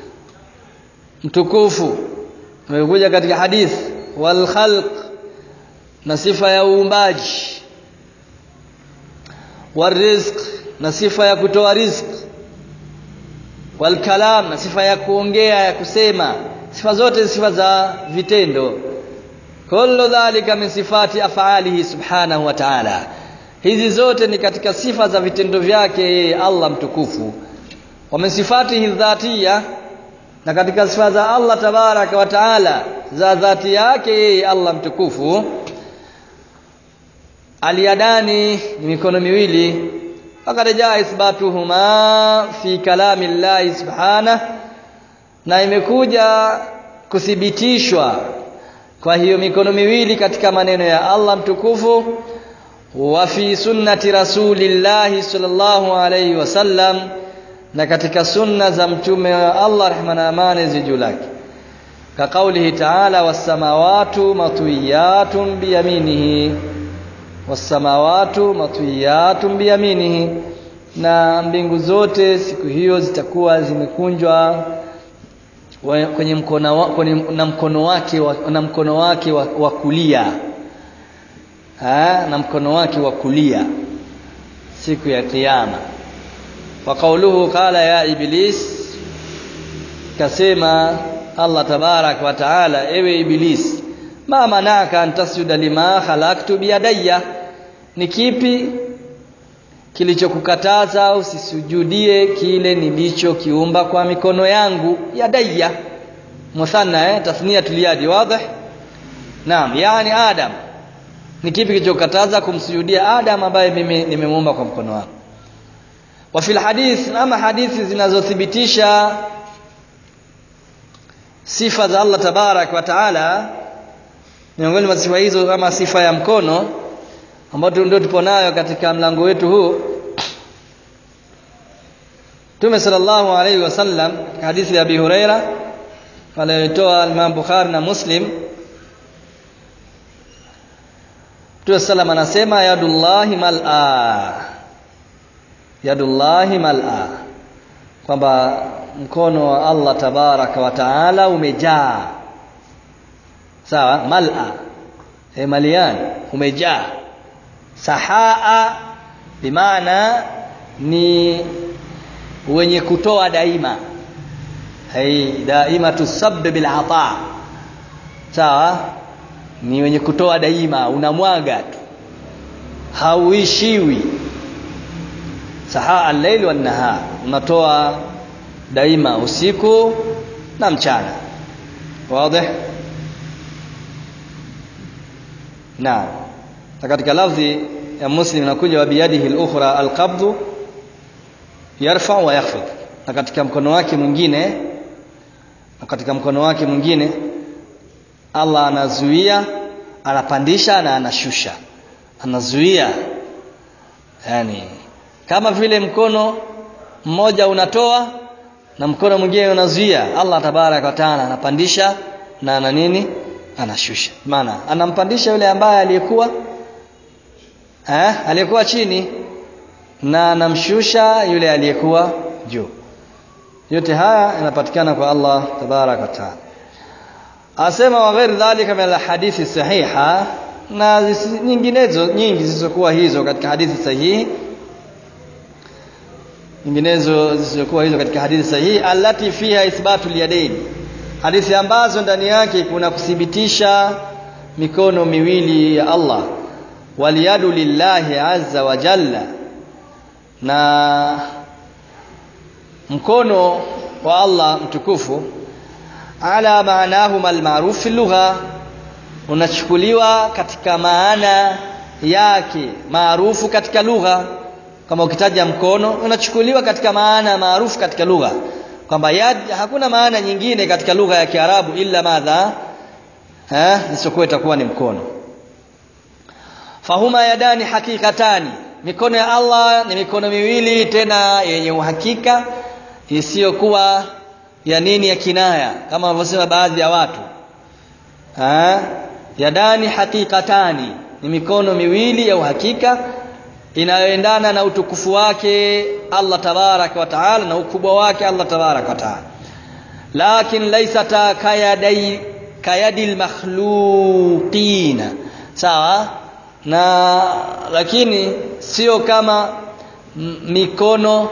mtukufu umekuja katika hadith wal khalq na sifa ya uumbaji warizq na sifa ya kutoa rizq wal kalam na sifa ya kuongea ya kusema sifa zote sifa za vitendo kullu dhalika min sifati af'alihi subhanahu wa ta'ala hizi zote ni katika sifa za vitendo vyake yeye Allah mtukufu wa min sifatihi dhatiya na katika sifa za Allah tabaraka wa taala za dhati yake yeye Allah mtukufu aliyadani ni mikono miwili fakad jaa ithbatuhuma fi kalami llahi subhanahu na imekuja kuthibitishwa kwa hiyo mikono miwili katika maneno ya Allah mtukufu wa fi sunnati rasulillahi sallallahu alayhi wasallam na katika sunna za mtume wa Allah rehma na amani zijuu lake ka kaulihi ta'ala was-samawati matwiyatun biyaminihi was-samawati matwiyatun biyaminihi na mbingu zote siku hiyo zitakuwa zimekunjwa kwenye mkono wa, kwenye, na mkono wake wa, na mkono wake wa, wa kulia ha, na mkono wake wa kulia siku ya kiyama wa kauluhu qala ya iblis kasema Allah tabarak wa taala ewe iblis ma manaka an tasjuda lima khalaqtu biyadayya ni kipi kilichokukataza usisujudie kile nilichokiumba kwa mikono yangu yadayya muthanna eh tathniyatul yadi wazi naam yani adam ni kipi kilichokataza kumsujudia adam ambaye mimi nimemuomba kwa mkono wangu wa fil hadith ama hadithi zinazothibitisha sifa za Allah tabarak wa taala miongoni mwa sifa hizo kama sifa ya mkono ambayo ndio tupo nayo katika mlango wetu huu Mtume sallallahu alaihi wasallam hadithi ya Abi Huraira aliyotoa Imam Bukhari na Muslim Mtume sallam anasema yadullahi mal'a yadullahi mal'a kwamba mkono wa Allah tabaraka wa taala umejaa sawa mal'a e malian umejaa sahaa bimaana ni wenye kutoa daima hai daima tusabbi bil ata sawa ni wenye kutoa daima unamwaga tu hauishiwi sahaa al-lail wan nahar unatoa daima usiku na mchana wazi na katika lafzi ya muslim inakuja wa biyadihi al-ukhra al-qabdu yarfa wa yakhfid na katika mkono wake mwingine na katika mkono wake mwingine Allah anazuia anapandisha na anashusha anazuia yani kama vile mkono mmoja unatoa na mkono mwingine unazuia Allah tabarak wa taala anapandisha na ana nini anashusha maana anampandisha yule ambaye aliyekuwa eh aliyekuwa chini na anamshusha yule aliyekuwa juu yote haya yanapatikana kwa Allah tabarak wa taala asema wa ghairi dhalika min alhadithi sahiha na nyinginezo nyingi zisizokuwa hizo katika hadithi sahihi nyinginezo zisizokuwa hizo katika hadithi sahihi allati fiha ithbatu yadayn hadithi ambazo ndani yake kuna kuthibitisha mikono miwili ya Allah waliyadu lillahi azza wa jalla na mkono wa Allah mtukufu ala maanahuma almaruf fi lugha unachukuliwa katika maana yake maarufu katika lugha kama ukitaja mkono unachukuliwa katika maana maarufu katika lugha kwamba yad hakuna maana nyingine katika lugha ya Kiarabu illa madha eh isiyokuwa itakuwa ni mkono fahuma yadani hakikatani mikono ya Allah ni mikono miwili tena yenye uhakika isiyokuwa ya nini ya kinaya kama wanavyosema baadhi ya watu ha? yadani hakikatani ni mikono miwili ya uhakika inayoendana na utukufu wake Allah tabaraka wa taala na ukubwa wake Allah tabaraka wa taala lakin laysata kayadai kayadil makhluqina sawa na lakini sio kama mikono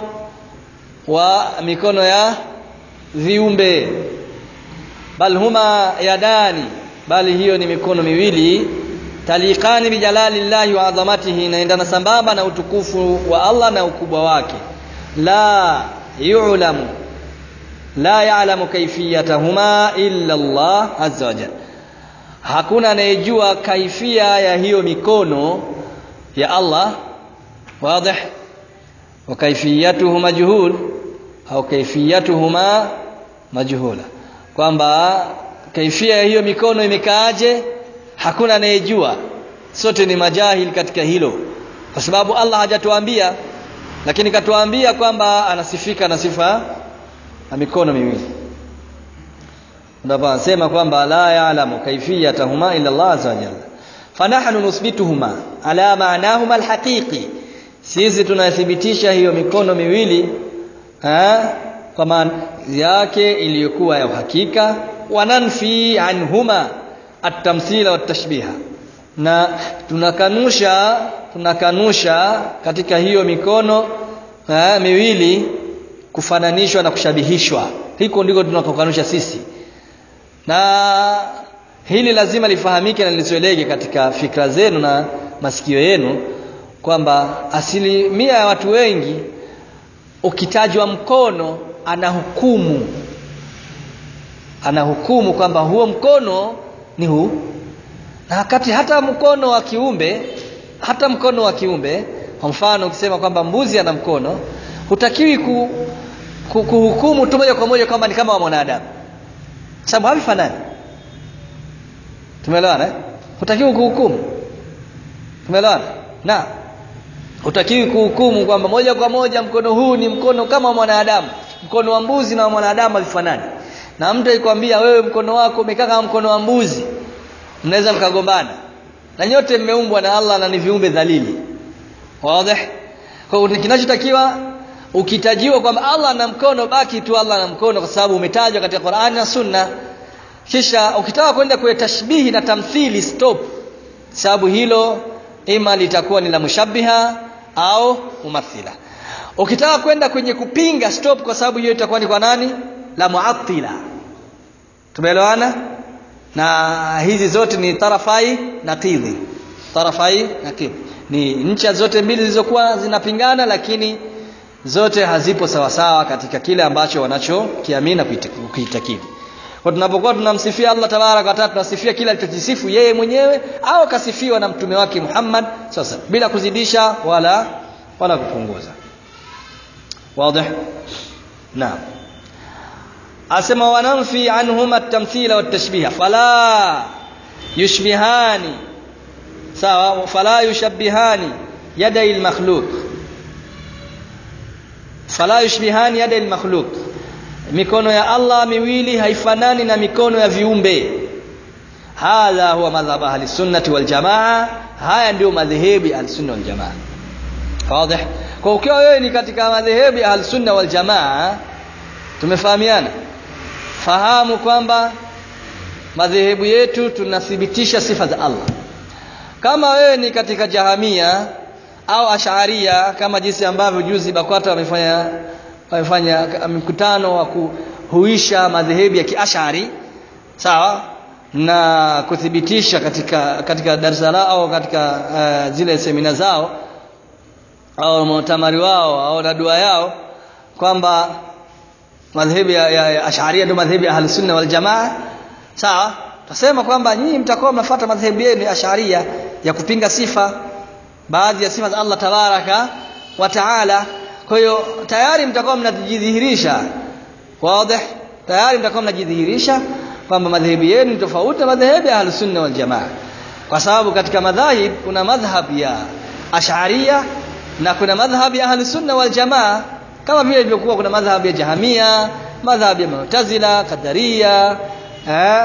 wa mikono ya viumbe bal huma yadani bali hiyo ni mikono miwili taliqani bijalalillahi wa adhamatihi inaendana sambamba na utukufu wa Allah na ukubwa wake la yu'lamu la ya'lamu kayfiyatahuma illa Allah azza wa jalla hakuna anayejua kaifia ya hiyo mikono ya Allah wazi wa kaifiyatuhu majhul au kaifiyatuhuma majhula kwamba kaifia ya hiyo mikono imekaaje hakuna anayejua sote ni majahil katika hilo kwa sababu Allah hajatuambia lakini katuambia kwamba anasifika na sifa na mikono miwili ndipo anasema kwamba la ya'lamu kaifiyatahuma illa Allah azza wa jalla fanahnu nusbituhuma ala ma'nahuma alhaqiqi sisi tunathibitisha hiyo mikono miwili ha kwa maana yake iliyokuwa ya uhakika wananfi anhuma at-tamthila wat-tashbiha na tunakanusha tunakanusha katika hiyo mikono ha, miwili kufananishwa na kushabihishwa hiko ndiko tunakokanusha sisi na hili lazima lifahamike na lizoeleke katika fikra zenu na masikio yenu kwamba asilimia ya watu wengi ukitajwa mkono ana hukumu anahukumu kwamba huo mkono ni huu na wakati hata mkono wa kiumbe hata mkono wa kiumbe kwa mfano ukisema kwamba mbuzi ana mkono hutakiwi ku, ku, kuhukumu tu moja kwa moja kwamba ni kama wa mwanadamu sababu havifanani tumeelewana eh? hutakiwi kuhukumu tumeelewana na hutakiwi kuhukumu kwamba moja kwa moja mkono huu ni mkono kama wa mwanadamu mkono wa mbuzi na wa mwanadamu havifanani na mtu akikwambia wewe mkono wako umekaa kama mkono wa mbuzi mnaweza mkagombana na nyote mmeumbwa na Allah na ni viumbe dhalili wazi kwa hiyo kinachotakiwa ukitajiwa kwamba Allah ana mkono baki tu Allah ana mkono kwa sababu umetajwa katika Qur'ani na Sunna kisha ukitaka kwenda kwenye tashbihi na tamthili stop sababu hilo ima litakuwa ni la mushabbiha au mumathila ukitaka kwenda kwenye kupinga stop kwa sababu hiyo itakuwa ni kwa nani la muattila tumeelewana na hizi zote ni tarafai naqidhi tarafai naqidhi ni ncha zote mbili zilizokuwa zinapingana lakini zote hazipo sawasawa katika kile ambacho wanachokiamini na kuitakidi kwa tunapokuwa tunamsifia Allah tabarak wa taala tunasifia kile alichojisifu yeye mwenyewe au kasifiwa na mtume wake Muhammad sasa bila kuzidisha wala wala kupunguza wazi naam asema wanamfi anhuma at-tamthila wat-tashbiha fala yushbihani sawa fala yushabbihani yadai al-makhluq fala yushbihani yadai al-makhluq mikono ya Allah miwili haifanani na mikono ya viumbe hadha huwa madhhab ahli sunnati wal jamaa haya ndio madhehebu ya sunna wal jamaa wazi kwa ukiwa wewe ni katika madhehebu ya ahli sunna wal jamaa tumefahamiana fahamu kwamba madhehebu yetu tunathibitisha sifa za Allah kama wewe ni katika jahamia au asharia kama jinsi ambavyo juzi BAKWATA wamefanya wamefanya mkutano wa kuhuisha madhehebu ya kiashari sawa na kuthibitisha katika katika darasa lao au katika uh, zile semina zao au mutamari wao au na dua yao kwamba madhehebu ya, ya, ya asharia ndio madhehebu ya ahlusunna wal jamaa sawa tutasema kwamba nyinyi mtakuwa mnafuata madhehebu yenu ya asharia ya kupinga sifa baadhi ya sifa za Allah tabaraka wa taala kwa hiyo tayari mtakuwa mnajidhihirisha wazi tayari mtakuwa mnajidhihirisha kwamba madhehebu yenu ni tofauti na madhehebu ya ahlusunna wal jamaa kwa sababu katika madhahib kuna madhhab ya ash'ariyya na kuna madhhab ya ahlusunna wal jamaa kama vile ilivyokuwa kuna madhhab ya jahamia madhhab ya mu'tazila qadariya eh,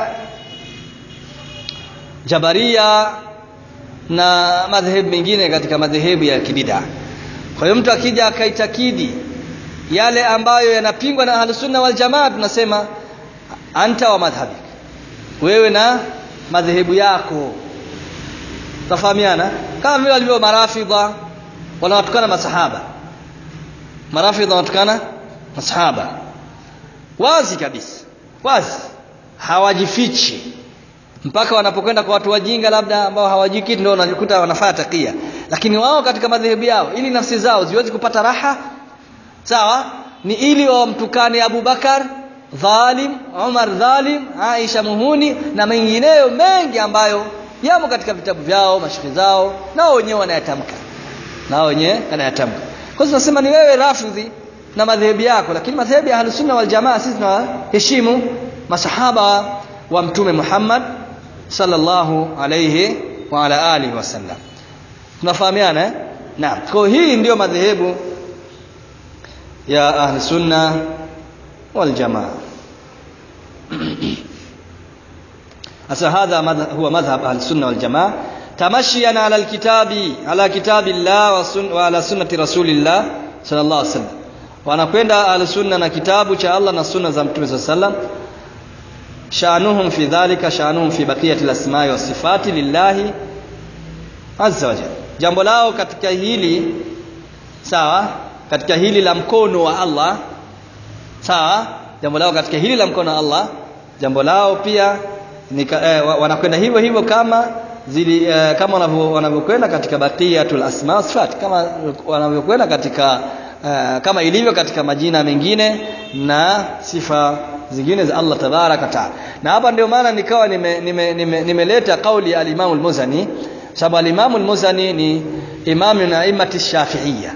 jabaria na madhehebu mengine katika madhehebu ya kibida kwa hiyo mtu akija akaitakidi yale ambayo yanapingwa na ahlusunna wal jamaa tunasema anta wa madhhabik wewe na madhehebu yako tafahamiana kama vile walivyo marafidha wanawatukana masahaba marafidha wanatukana masahaba wazi kabisa wazi hawajifichi mpaka wanapokwenda kwa watu wajinga labda ambao hawajui kitu ndio wanajikuta wanafanya takia lakini wao katika madhehebu yao ili nafsi zao ziweze kupata raha sawa ni ili wamtukane Abu Bakar dhalim Umar dhalim Aisha muhuni na mengineyo mengi ambayo yamo katika vitabu vyao mashikhi zao nao wenyewe wanayatamka nao wenyewe wanayatamka kwa hiyo tunasema ni wewe rafidhi na madhehebu yako lakini madhehebu ya Ahlusunna wal Jamaa sisi tunaheshimu masahaba wa mtume Muhammad sallallahu alayhi wa ala alihi wasallam tunafahamiana eh naam kwa hii ndiyo madhehebu ya ahli sunna wal jamaa asa hadha huwa madhhab ahli sunna wal jamaa tamashiyan ala alkitabi ala kitabillah wa, sun, wa ala sunnati rasulillah sallallahu alaihi wasallam wanakwenda ahli sunna na kitabu cha Allah na sunna za mtume sallallahu alaihi wasallam shanuhum fi dhalika shanuhum fi baqiyati al-asma'i was sifati lillahi azza wajalla jambo lao katika hili sawa katika hili la mkono wa Allah sawa jambo lao katika hili la mkono wa Allah jambo lao pia ni, eh, wanakwenda hivyo hivyo kama zili eh, kama wanavyokwenda katika baqiyatul asma sifat kama wanavyokwenda katika eh, kama ilivyo katika majina mengine na sifa zingine za Allah tabaraka taala na hapa ndio maana nikawa nimeleta nime, nime, nime kauli ya al-Imam al-Muzani sababu al-Imam al-Muzani ni imam min a'immati shafi'iyya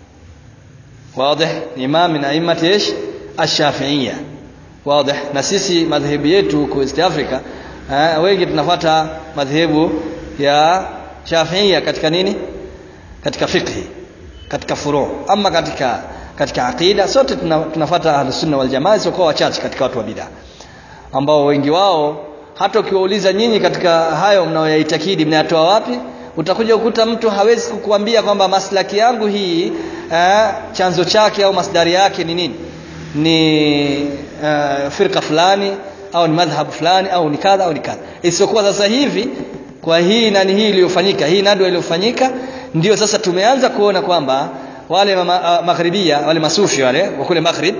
wazi ni imam min a'immati ايش ash-shafi'iyya wazi na sisi madhehebu yetu huko East Africa eh, wengi tunafuata madhehebu ya shafi'iyya katika nini katika fiqhi katika furu ama katika katika aqida sote tunafuata ahlus sunna wal jamaa sio kwa wachache katika watu wa bid'a ambao wengi wao hata ukiwauliza nyinyi katika hayo mnayoyaitakidi mnayatoa wapi utakuja kukuta mtu hawezi kukuambia kwamba maslaki yangu hii eh, chanzo chake au masdari yake ni nini ni eh, firqa fulani au ni madhhab fulani au ni kadha au ni kadha isiyokuwa sasa hivi kwa hii nani hii iliyofanyika hii nadwa iliyofanyika ndio sasa tumeanza kuona kwamba wale uh, maghribia wale masufi wale wa kule maghrib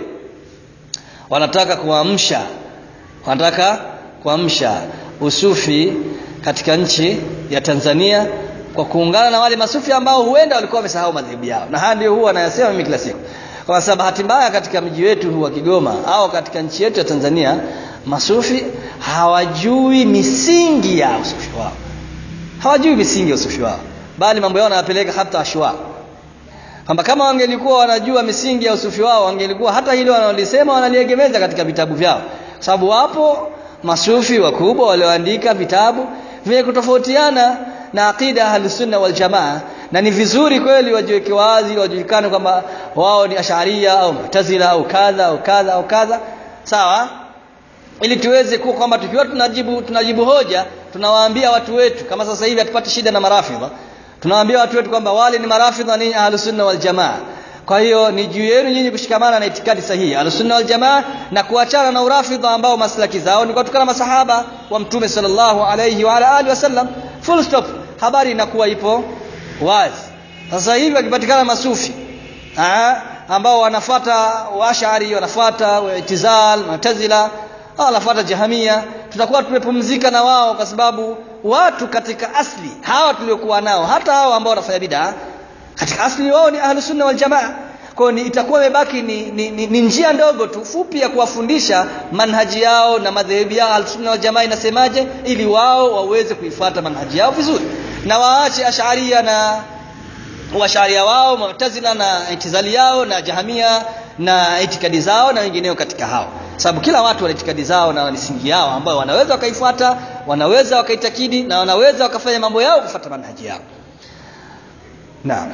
wanataka kuamsha wanataka kuamsha usufi katika nchi ya Tanzania kwa kuungana na wale masufi ambao huenda walikuwa wamesahau madhehebu yao na haya ndio huwa anayasema mimi kila siku kwa sababu bahati mbaya katika mji wetu wa Kigoma au katika nchi yetu ya Tanzania masufi hawajui misingi ya usufi wao hawajui misingi ya usufi wao bali mambo yao wanayapeleka hata ashwa kwamba kama wangelikuwa wanajua misingi ya usufi wao wangelikuwa hata hilo wanalisema wanaliegemeza katika vitabu vyao kwa sababu wapo masufi wakubwa walioandika vitabu vyenye kutofautiana na aqida ahlusunna wal jamaa na ni vizuri kweli wajiweke wazi wajulikane kwamba wao ni asharia au mutazila au kadha au kadha au kadha sawa ili tuweze kuwa kwamba tukiwa tunajibu tunajibu hoja tunawaambia watu wetu kama sasa hivi hatupati shida na marafidha tunawaambia watu wetu kwamba wale ni marafidha ni ahlusunna wal jamaa kwa hiyo ni juu yenu nyinyi kushikamana na itikadi sahihi ahlusunna wal jamaa na kuachana na urafidha ambao maslaki zao ni kutokana masahaba wa mtume sallallahu alayhi wa ala alihi wasallam full stop habari inakuwa ipo wazi sasa hivi wakipatikana masufi aa, ambao wanafata washari wanafata itizal mu'tazila au wanafuata jahamia tutakuwa tumepumzika na wao kwa sababu watu katika asli hawa tuliokuwa nao hata hao ambao wanafanya bid'a katika asli wao ni ahlus sunna wal jamaa kwa ni itakuwa imebaki ni, ni, ni, ni njia ndogo tu fupi ya kuwafundisha manhaji yao na madhehebu yao ahlus sunna wal jamaa inasemaje ili wao waweze kuifuata manhaji yao vizuri na waache asharia na washaria wao mu'tazila na itizali yao na jahamia na itikadi zao na wengineo katika hao sababu kila watu wana itikadi zao na misingi yao ambayo wanaweza wakaifuata wanaweza wakaitakidi na wanaweza wakafanya mambo yao kufuata manhaji yao naam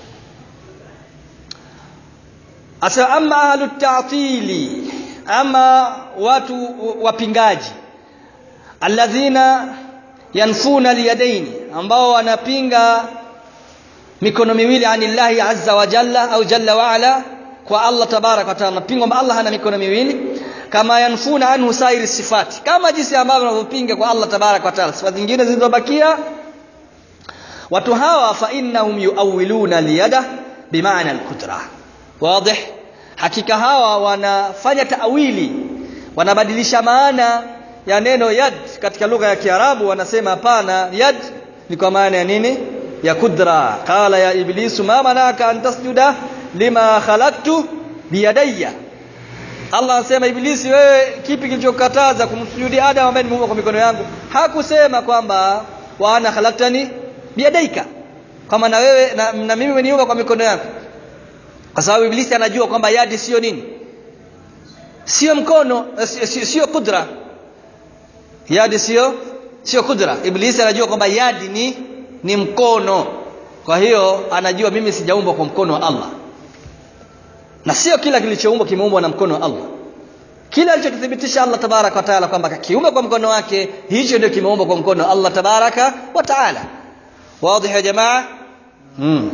asa amma ahlu ta'tili ama watu wapingaji alladhina yanfuna liyadaini ambao wanapinga mikono miwili anillahi azza wa jalla au jalla wa ala kwa Allah tabarak wa taala napinga kwamba Allah hana mikono miwili kama yanfuna anhu sairi sifati kama jinsi ambavyo wanavyopinga kwa Allah tabarak wa taala sifa zingine zilizobakia watu hawa fa innahum yuawiluna liyada bimaana alqudra wazi hakika hawa wanafanya taawili wanabadilisha maana ya neno yad katika lugha ya Kiarabu wanasema hapana yad ni kwa maana ya nini ya kudra qala ya iblisu ma manaka an tasjuda lima khalaqtu biyadayya Allah anasema ibilisi wewe kipi kilichokataza kumsujudi Adam ambaye nimeumba kwa mikono yangu hakusema kwamba wa ana khalaqtani biyadaika kama na wewe na, na mimi umeniumba kwa mikono yangu kwa sababu ibilisi anajua kwamba yadi sio nini sio mkono sio, sio kudra yadi sio sio kudra ibilisi anajua kwamba yadi ni ni mkono kwa hiyo anajua mimi sijaumbwa kwa mkono wa Allah na sio kila kilichoumbwa kimeumbwa na mkono wa Allah kila alichokithibitisha Allah tabaraka wa taala kwamba kiumbe kwa mkono wake hicho ndio kimeumbwa kwa mkono wa Allah tabaraka wa taala wazi ya jamaa hmm.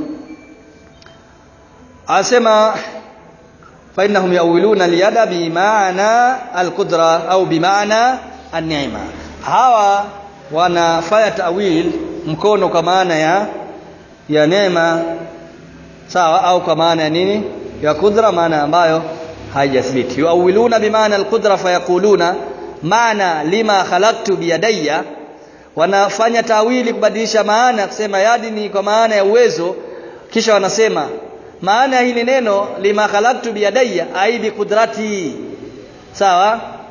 asema fa innahum yawiluna liyada bimaana alqudra au bimaana an-ni'ma hawa wanafanya tawil mkono kwa maana ya ya neema sawa au kwa maana ya nini ya kudra maana ambayo haijathibiti yuawiluna bimaana alqudra fayaquluna maana lima khalaqtu biyadayya wanafanya tawili kubadilisha maana kusema yadi ni kwa maana ya uwezo kisha wanasema maana ya hili neno lima khalaqtu biyadayya ai biqudrati sawa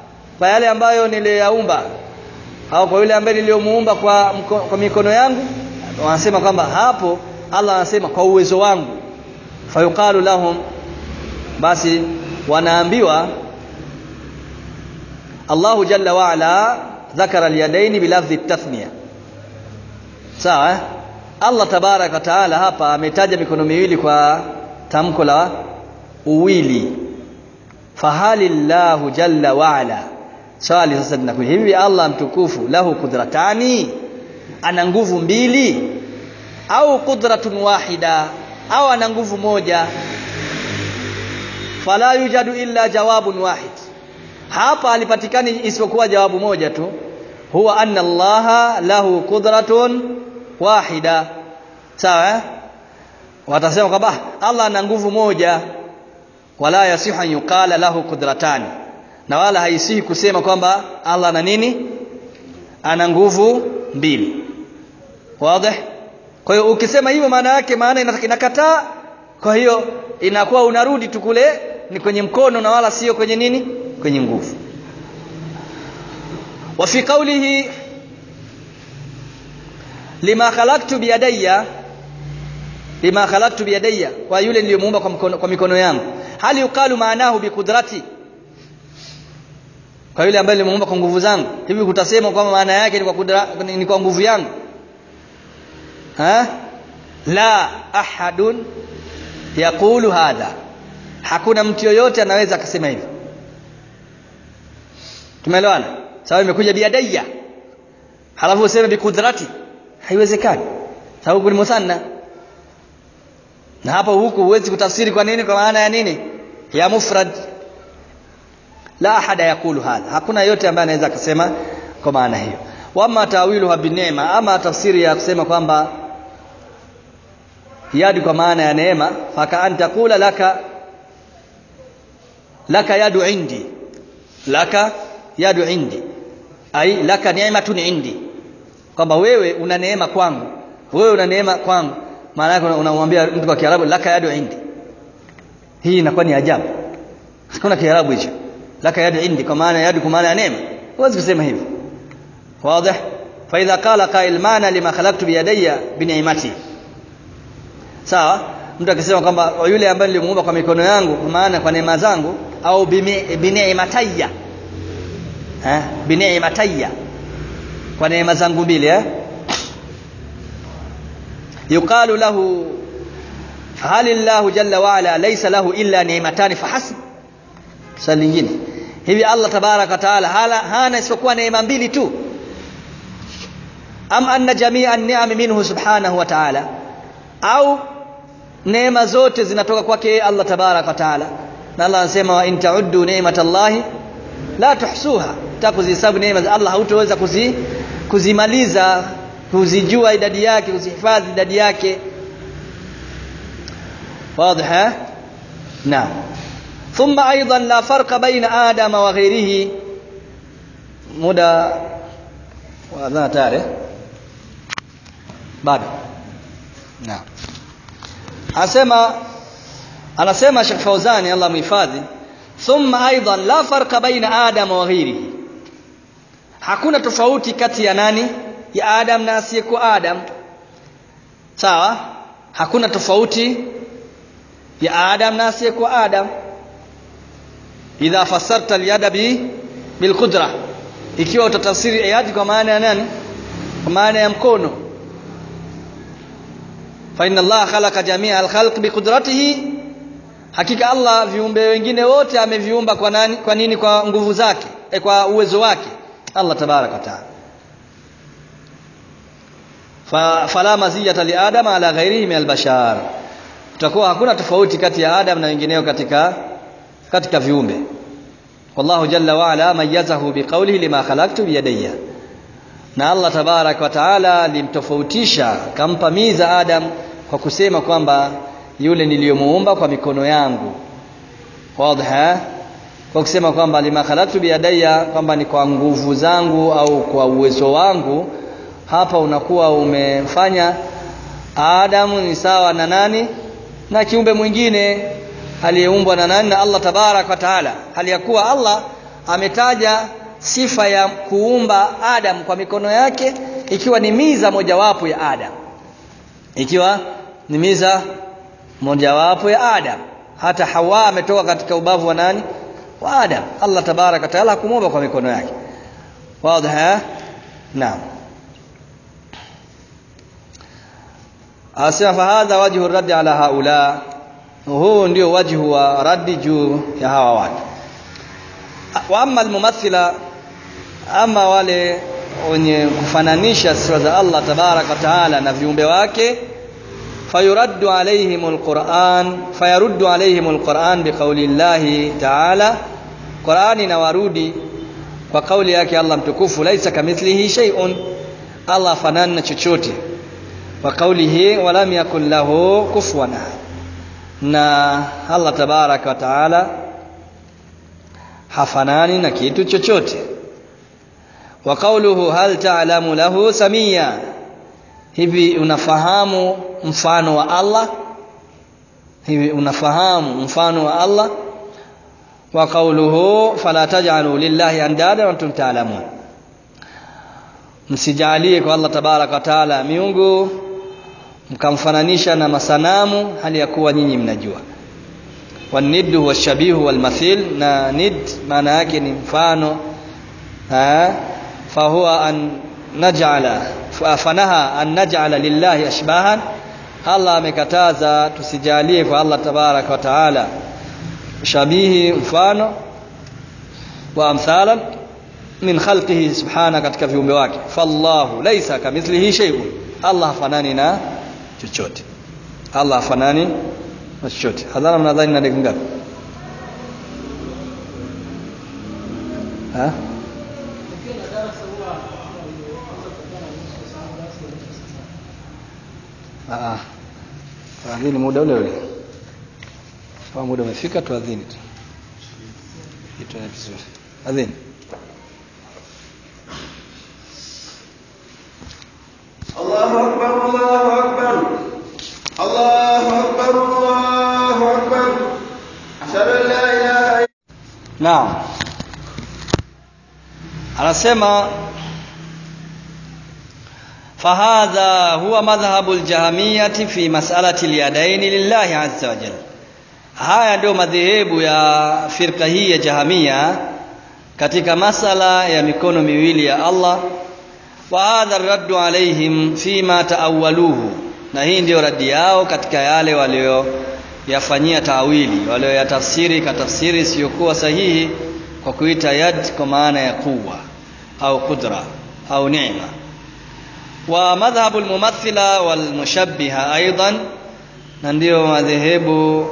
kwa yale ambayo niliyaumba au kwa yule ambaye niliyomuumba kwa, mko, kwa mikono yangu wanasema kwamba hapo Allah anasema kwa uwezo wangu fayuqalu lahum basi wanaambiwa Allahu jalla wa ala dhakara alyadaini bilafdhi tathniya sawa eh? Allah tabaraka taala hapa ametaja mikono miwili kwa tamko la uwili fahali llahu jalla wa ala swali sasa linakuja hivi Allah mtukufu lahu kudratani ana nguvu mbili au qudratun wahida au ana nguvu moja fala yujadu illa jawabun wahid hapa alipatikani isipokuwa jawabu moja tu huwa anna allaha lahu qudratun wahida sawa eh? watasema kwamba Allah ana nguvu moja wala yasihu an yuqala lahu qudratani na wala haisihi kusema kwamba Allah ana nini ana nguvu mbili wazi kwa hiyo ukisema hivyo maana yake maana inakataa kwa hiyo inakuwa unarudi tu kule ni kwenye mkono na wala sio kwenye nini kwenye nguvu wa fi qawlihi lima khalaqtu biyadayya lima khalaqtu biyadayya kwa yule niliyomuumba kwa mkono, kwa mikono yangu hali yuqalu maanahu biqudrati kwa yule ambaye nilimuumba kwa nguvu zangu hivi kutasema kwamba maana yake ni kwa kudra, ni kwa nguvu yangu ha la ahadun yaqulu hadha hakuna mtu yoyote anaweza akasema hivyo tumeelewana sawa imekuja biadaiya halafu useme biqudrati haiwezekani sababu ni musanna na hapo huku huwezi kutafsiri kwa nini kwa maana ya nini ya mufrad la ahada yakulu hadha hakuna yote ambaye anaweza akasema kwa maana hiyo wama tawiluha binema ama tafsiri ya kusema kwamba yadi kwa maana ya neema faka an taqula laka laka yadu indi laka yadu indi ai laka ni'matun indi kwamba wewe una neema kwangu wewe una neema kwangu maana yake unamwambia mtu kwa Kiarabu laka yadu indi hii inakuwa ni ajabu hakuna Kiarabu hicho laka yadu indi kwa maana yadu kwa maana ya neema huwezi kusema hivyo wazi fa idha qala qail maana lima khalaqtu bi yadayya bi ni'mati sawa mtu akisema kwamba yule ambaye nilimuumba kwa mikono yangu kwa maana kwa neema zangu au bi ni'matayya eh bi ni'matayya kwa neema zangu mbili eh yuqalu lahu hal Allah jalla wa ala laysa lahu illa ni'matani fahasb swali lingine hivi Allah tabaraka taala hana isipokuwa neema mbili tu am anna jami'a an-ni'am minhu subhanahu wa ta'ala au neema zote zinatoka kwake Allah tabaraka taala na Allah anasema wa in ta'uddu ni'matallahi la tuhsuha takuzihesabu neema za Allah hautoweza kuzi, kuzimaliza kuzijua idadi yake kuzihifadhi idadi yake واضح نعم ثم ايضا لا فرق بين ادم وغيره مدى واذان تاره bado naam anasema anasema Sheikh Fauzani Allah mhifadhi thumma aidan la farqa baina adam wa ghairihi hakuna tofauti kati ya nani ya adam na asiyekuwa adam sawa hakuna tofauti ya adam na asiyekuwa adam idha fassarta al-yada bi bil qudra ikiwa utatafsiri yadi kwa maana ya nani kwa maana ya mkono fa inna Allah khalaqa jamia al-khalq bi qudratihi hakika Allah viumbe wengine wote ameviumba kwa nani kwa nini kwa nguvu zake e, kwa uwezo wake Allah tabaraka taala fa fala maziyata li adam ala ghairihi min al-bashar tutakuwa hakuna tofauti kati ya Adam na wengineo katika katika viumbe wallahu jalla wa ala mayyazahu biqawlihi lima khalaqtu biyadayya na Allah tabarak wa taala limtofautisha kampa miza Adam kwa kusema kwamba yule niliyomuumba kwa mikono yangu wazi kwa kusema kwamba lima khalaqtu biyadayya kwamba ni kwa nguvu zangu au kwa uwezo wangu hapa unakuwa umefanya Adamu ni sawa na nani na kiumbe mwingine aliyeumbwa na nani na Allah tabarak wa taala hali ya kuwa Allah ametaja sifa ya kuumba Adam kwa mikono yake ikiwa ni miza mojawapo ya Adam ikiwa ni miza mojawapo ya Adam hata Hawa ametoka katika ubavu wa nani wa Adam Allah tabaraka taala hakumuumba kwa mikono yake wazi naam asema fahadha wajhu raddi ala haula huu ndio wajhu wa raddi juu ya hawa watu wa amma almumathila ama wale wenye kufananisha sifa za Allah tabaraka taala na viumbe wake fayuraddu alaihim alquran fayaruddu alaihim alquran biqauli llahi taala Qurani inawarudi kwa kauli yake Allah mtukufu laisa kamithlihi shay'un Allah fanani na chochote wa kaulihi walam yakul lahu kufuwan na Allah tabaraka wa taala hafanani na kitu chochote wa qawluhu hal ta'lamu lahu samia hivi unafahamu mfano wa Allah hivi unafahamu mfano wa Allah wa qawluhu fala taj'alu lillahi andada wa antum ta'lamun msijalie kwa Allah tabaraka wa taala miungu mkamfananisha na masanamu hali ya kuwa nyinyi mnajua waniddu huwa shabihu walmathil na nid maana yake ni mfano fahuwa an naj'ala fanaha an naj'ala lillahi ashbahan Allah amekataza tusijalie kwa Allah tabaraka wa taala shabihi mfano wa amthalan min khalqihi subhana katika viumbe wake fallahu laysa kamithlihi shay'un Allah hafanani na chochote Allah hafanani na chochote hadhara mnadhani na dakika ngapi ha ah tuadhini muda ule ule kama muda umefika tuadhini tu kitu ni vizuri adhini الله أكبر الله أكبر الله أكبر الله أكبر أشهد أن لا إله إلا Naam. Anasema fahadha huwa madhhabu aljahmiyati fi mas'alati alyadaini lillahi azza wa jalla. Haya ndio madhehebu ya firqa hii ya Jahamia katika masala ya mikono miwili ya Allah wa hadha raddu alaihim fima taawwaluhu na hii ndio radi yao katika yale walioyafanyia tawili walioyatafsiri katafsiri isiyokuwa sahihi kwa kuita yad kwa maana ya quwwa au qudra au neema wa madhhabu almumathila walmushabbiha aidan na ndio madhehebu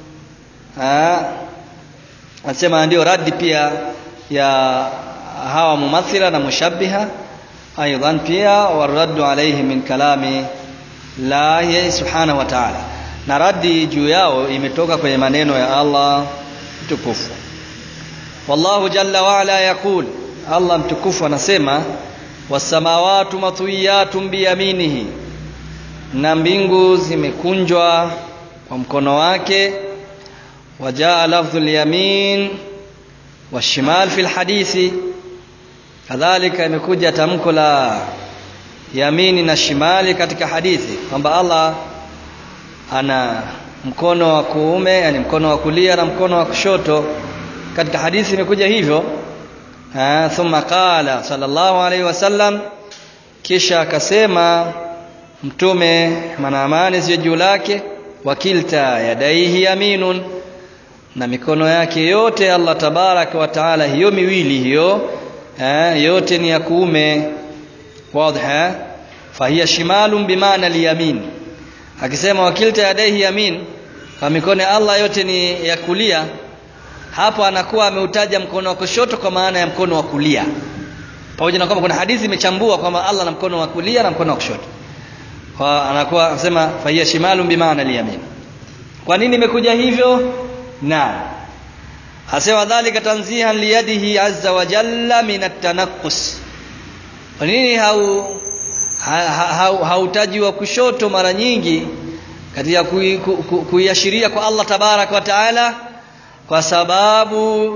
anasema ndio radi pia ya hawa mumathila na mushabbiha aidan pia waraddu alayhi min kalami lahi subhanahu wa ta'ala na radi juu yao imetoka kwenye maneno ya Allah mtukufu wallahu jalla wa ala yaqul Allah mtukufu anasema wasamawatu matwiyatun biyaminihi na mbingu zimekunjwa kwa mkono wake wajaa lafdhul yamin washimal fil hadithi kadhalika imekuja tamko la yamini na shimali katika hadithi kwamba Allah ana mkono wa kuume yani mkono wa kulia na mkono wa kushoto katika hadithi imekuja hivyo ha, thumma qala sallallahu alaihi wasallam kisha akasema mtume manaamani ziwe juu lake wakilta yadaihi yaminun na mikono yake yote Allah tabaraka wa taala hiyo miwili hiyo eh, yote ni ya kuume wazi fahiya shimalun bimaana liyamin akisema wakilta yadaihi yamin kwa mikono ya Allah yote ni ya kulia hapo anakuwa ameutaja mkono wa kushoto kwa maana ya mkono wa kulia pamoja na kwamba kuna hadithi imechambua kwamba Allah na mkono wa kulia na mkono wa kushoto kwa anakuwa anasema fahiya shimalun bimaana liyamin kwa nini imekuja hivyo naam asema dhalika tanzihan liyadihi azza wa jalla min at-tanaqqus kwa nini hau hautaji ha, ha, wa kushoto mara nyingi katika kuiashiria ku, ku, kwa Allah tabarak wa taala kwa sababu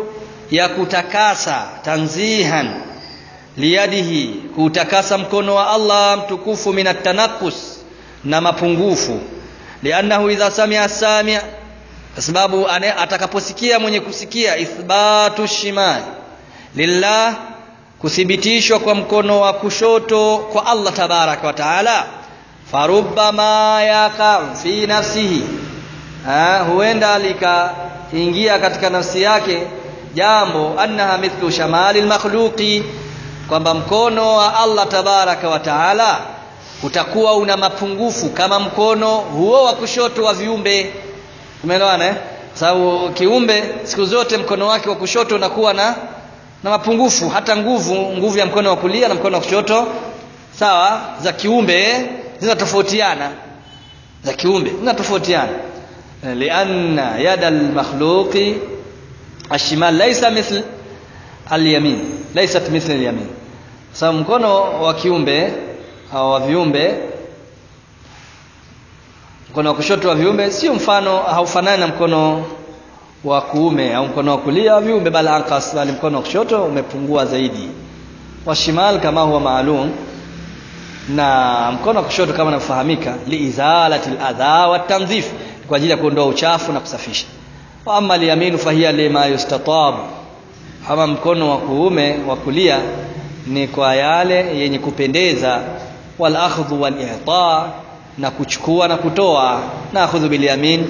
ya kutakasa tanzihan liyadihi kutakasa mkono wa Allah mtukufu minat tanakus na mapungufu liannahu idha samia samia kwa sababu atakaposikia mwenye kusikia ithbatu shimal lillah kuthibitishwa kwa mkono wa kushoto kwa Allah tabaraka wa taala farubbama yaka fi nafsihi ha, huenda likaingia katika nafsi yake jambo annaha mithlu shamali makhluqi kwamba mkono wa Allah tabaraka wa taala utakuwa una mapungufu kama mkono huo wa kushoto wa viumbe umeelewana eh sababu kiumbe siku zote mkono wake wa kushoto unakuwa na na mapungufu hata nguvu nguvu ya mkono wa kulia na mkono wa kushoto sawa za kiumbe zinatofautiana za kiumbe zinatofautiana lianna yada almakhluqi ashimal laysa mithl alyamin laysat mithl alyamin sababu mkono wa kiumbe au wa viumbe mkono wa kushoto wa viumbe sio mfano haufanani na mkono wa kuume au mkono wa kulia wa viumbe bali anqas bali mkono wa kushoto umepungua zaidi wa shimal kama huwa maalum na mkono wa kushoto kama unafahamika liizalati aladha wa tanzif kwa ajili ya kuondoa uchafu na kusafisha wa amma alyaminu fahiya lima yustatab ama mkono wa kuume wa kulia ni kwa yale yenye kupendeza wal akhdhu wal i'ta na kuchukua na kutoa na akhudhu bil yamin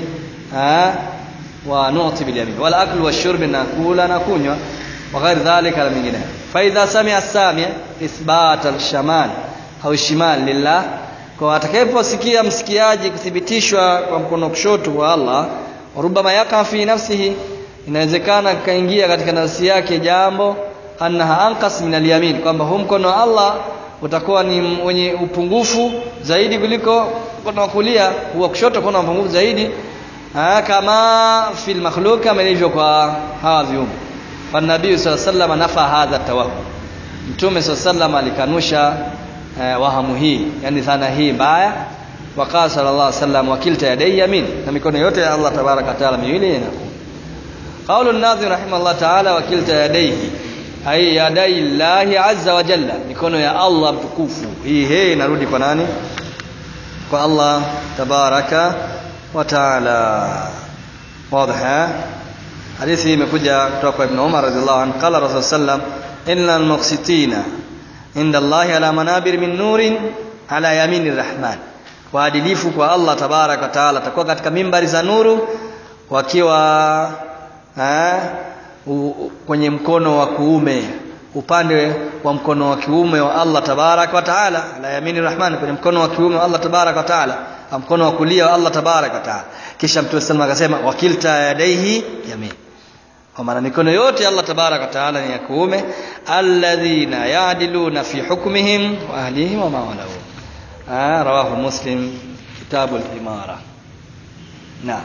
wa nu'ti bil yamin wal aklu washurb na kula na kunywa wa ghair dhalika na mingine fa idha sami'a sami' ithbat al shamal au shimal lillah kwa atakayeposikia msikiaji kuthibitishwa kwa mkono kushoto wa Allah rubama yaka fi nafsihi inawezekana kaingia katika nafsi yake jambo annaha anqas min al-yamin kwamba huu mkono wa Allah utakuwa ni wenye upungufu zaidi kuliko mkono wa kulia wa kushoto kuna upungufu zaidi ha, kama fil makhluq kama ilivyo kwa hawa viumbe fa nabii sallallahu alayhi wasallam nafa hadha tawahum mtume sallallahu alayhi wasallam alikanusha eh, wahamu hii yani dhana hii mbaya waqala sallallahu alayhi wasallam wakilta yadai yamin na mikono yote ya Allah tabaraka taala miwili inakuwa قول الناظم رحمه الله تعالى وكلتا يديه ai yadai llahi azza wa jalla mikono ya Allah mtukufu hii hii inarudi kwa nani kwa Allah tabaraka wa taala wazi hadithi imekuja kutoka kwa Ibn Umar radhiallahu anhu qala rasul sallam inna almuqsitina inda Allah ala manabir min nurin ala yamini rahman waadilifu kwa Allah tabaraka wa taala atakuwa katika mimbari za nuru wakiwa eh, kwenye mkono wa kuume upande wa mkono wa kiume wa Allah tabarak wa taala la yamini rahman kwenye mkono wa kiume wa Allah tabarak wa taala mkono wa kulia wa Allah tabarak wa taala kisha mtume sallallahu akasema wakilta yadaihi yamin kwa maana mikono yote Allah tabarak wa taala ni ya kuume alladhina ya'diluna fi hukmihim wa ahlihim wa mawalahu ah rawahu muslim kitabu al-imara naam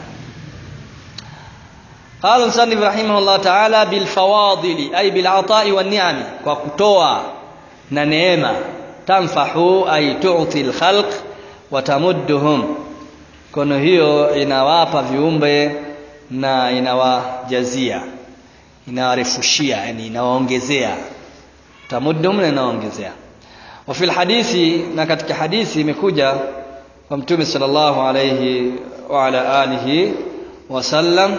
قال المصنف رحمه الله تعالى بالفواضل أي بالعطاء والنعم وكتوى ننعمة تنفح أي تعطي الخلق وتمدهم kono hiyo inawapa viumbe na inawajazia inawarefushia yani inawaongezea tamuddum na inawaongezea wa fil hadithi na katika hadithi imekuja kwa mtume sallallahu alayhi wa ala alihi wasallam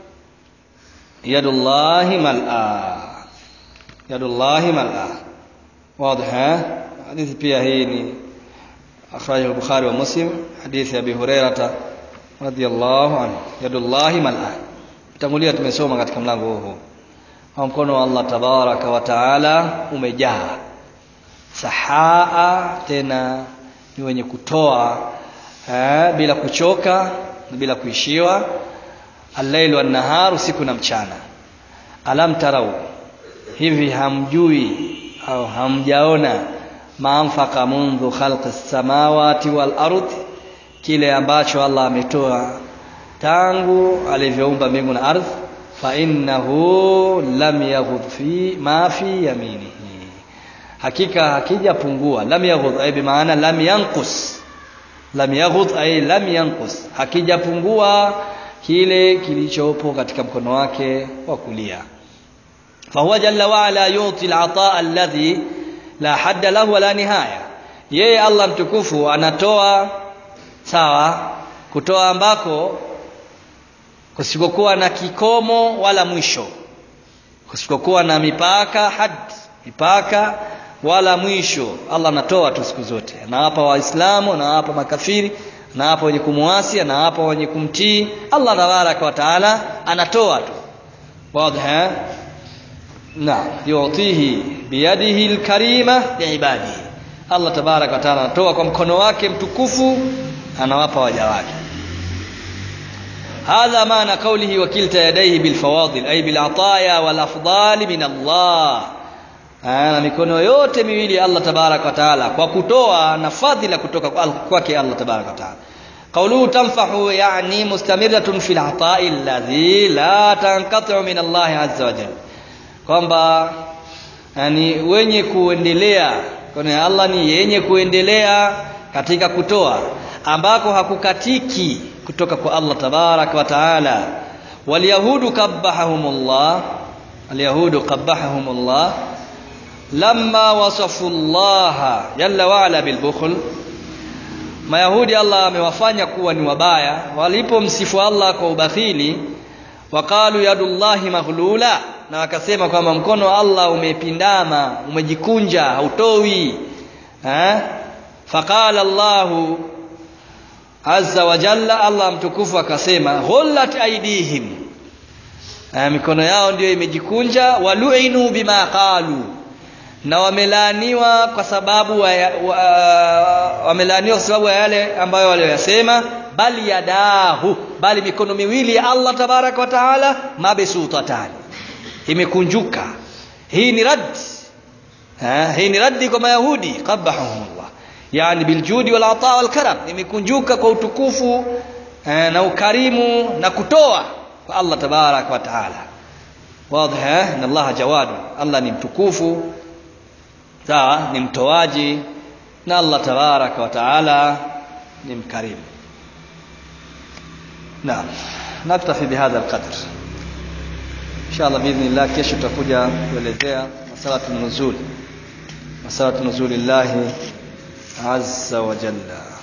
yadullahi mal'a yadullahi mal'a واضح حديث pia hii ni akhrajahu al-Bukhari wa Muslim hadithi Abi Hurairah radhiyallahu anhu yadullahi mal'a tangulia tumesoma katika mlango huu kwa mkono wa Allah tabaraka wa taala umejaa sahaa tena ni wenye kutoa eh, bila kuchoka na bila kuishiwa al-lailu wan-nahar usiku na mchana alam tarau hivi hamjui au hamjaona maanfaka mundhu khalqi samawati wal ardh kile ambacho Allah ametoa tangu alivyoumba mbingu na ardhi fa innahu lam yaghud fi ma fi yaminihi hakika hakijapungua lam yaghud ay bimaana lam yanqus lam yaghud ay lam yanqus hakijapungua kile kilichopo katika mkono wake wa kulia fahuwa jalla waala yuti al-ataa alladhi la hadda lahu wala nihaya yeye Allah mtukufu anatoa sawa kutoa ambako kusikokuwa na kikomo wala mwisho kusikokuwa na mipaka had mipaka wala mwisho Allah anatoa tu siku zote anawapa waislamu anawapa makafiri anawapa wenye kumuasi anawapa wenye kumtii Allah tabaraka wa taala anatoa tu wazi na yutihi biyadihi alkarima liibadihi Allah tabaraka wa taala anatoa kwa mkono wake mtukufu anawapa waja wake هذا معنى قوله وكلتا يديه بالفواضل أي بالعطايا والأفضال من الله na mikono yote miwili Allah tabarak wa taala kwa kutoa na fadhila kutoka kwake Allah tabarak wa taala qawluhu tanfahu yani mustamirratun fil ata'i alladhi la tanqati'u min Allah azza wa jalla kwamba yani wenye kuendelea kwa Allah ni yenye kuendelea katika kutoa ambako hakukatiki kutoka kwa Allah tabarak wa taala walyahudu qabbahumullah alyahudu qabbahumullah lamma wasafu Allah jalla wa ala bilbukhl mayahudi Allah amewafanya kuwa ni wabaya walipomsifu Allah kwa ubakhili waqalu yadullahi maghlula na wakasema kwamba mkono wa Allah umepindama umejikunja hautowi eh faqala Allahu azza wa jalla Allah mtukufu akasema ghullat aidihim eh, mikono yao ndiyo imejikunja waluinu bima qalu na wamelaaniwa kwa sababu wa, wa, wamelaaniwa kwa sababu ya yale ambayo waliyosema bali yadahu bali mikono miwili ya Allah tabaraka wa taala mabsutatani imekunjuka hii ni rad ha, hii ni raddi kwa mayahudi qabbahumullah yani biljudi wal ata wal karam imekunjuka kwa utukufu eh, na ukarimu na kutoa kwa Allah tabaraka wa taala wazi eh na Allah jawadu Allah ni mtukufu sawa ni mtoaji na Allah tabaraka wa taala ni mkarimu naam naktafi bihadha alqadr inshallah biidhnillah kesho tutakuja kuelezea masalatu nuzul masalatu nuzulillahi azza wa jalla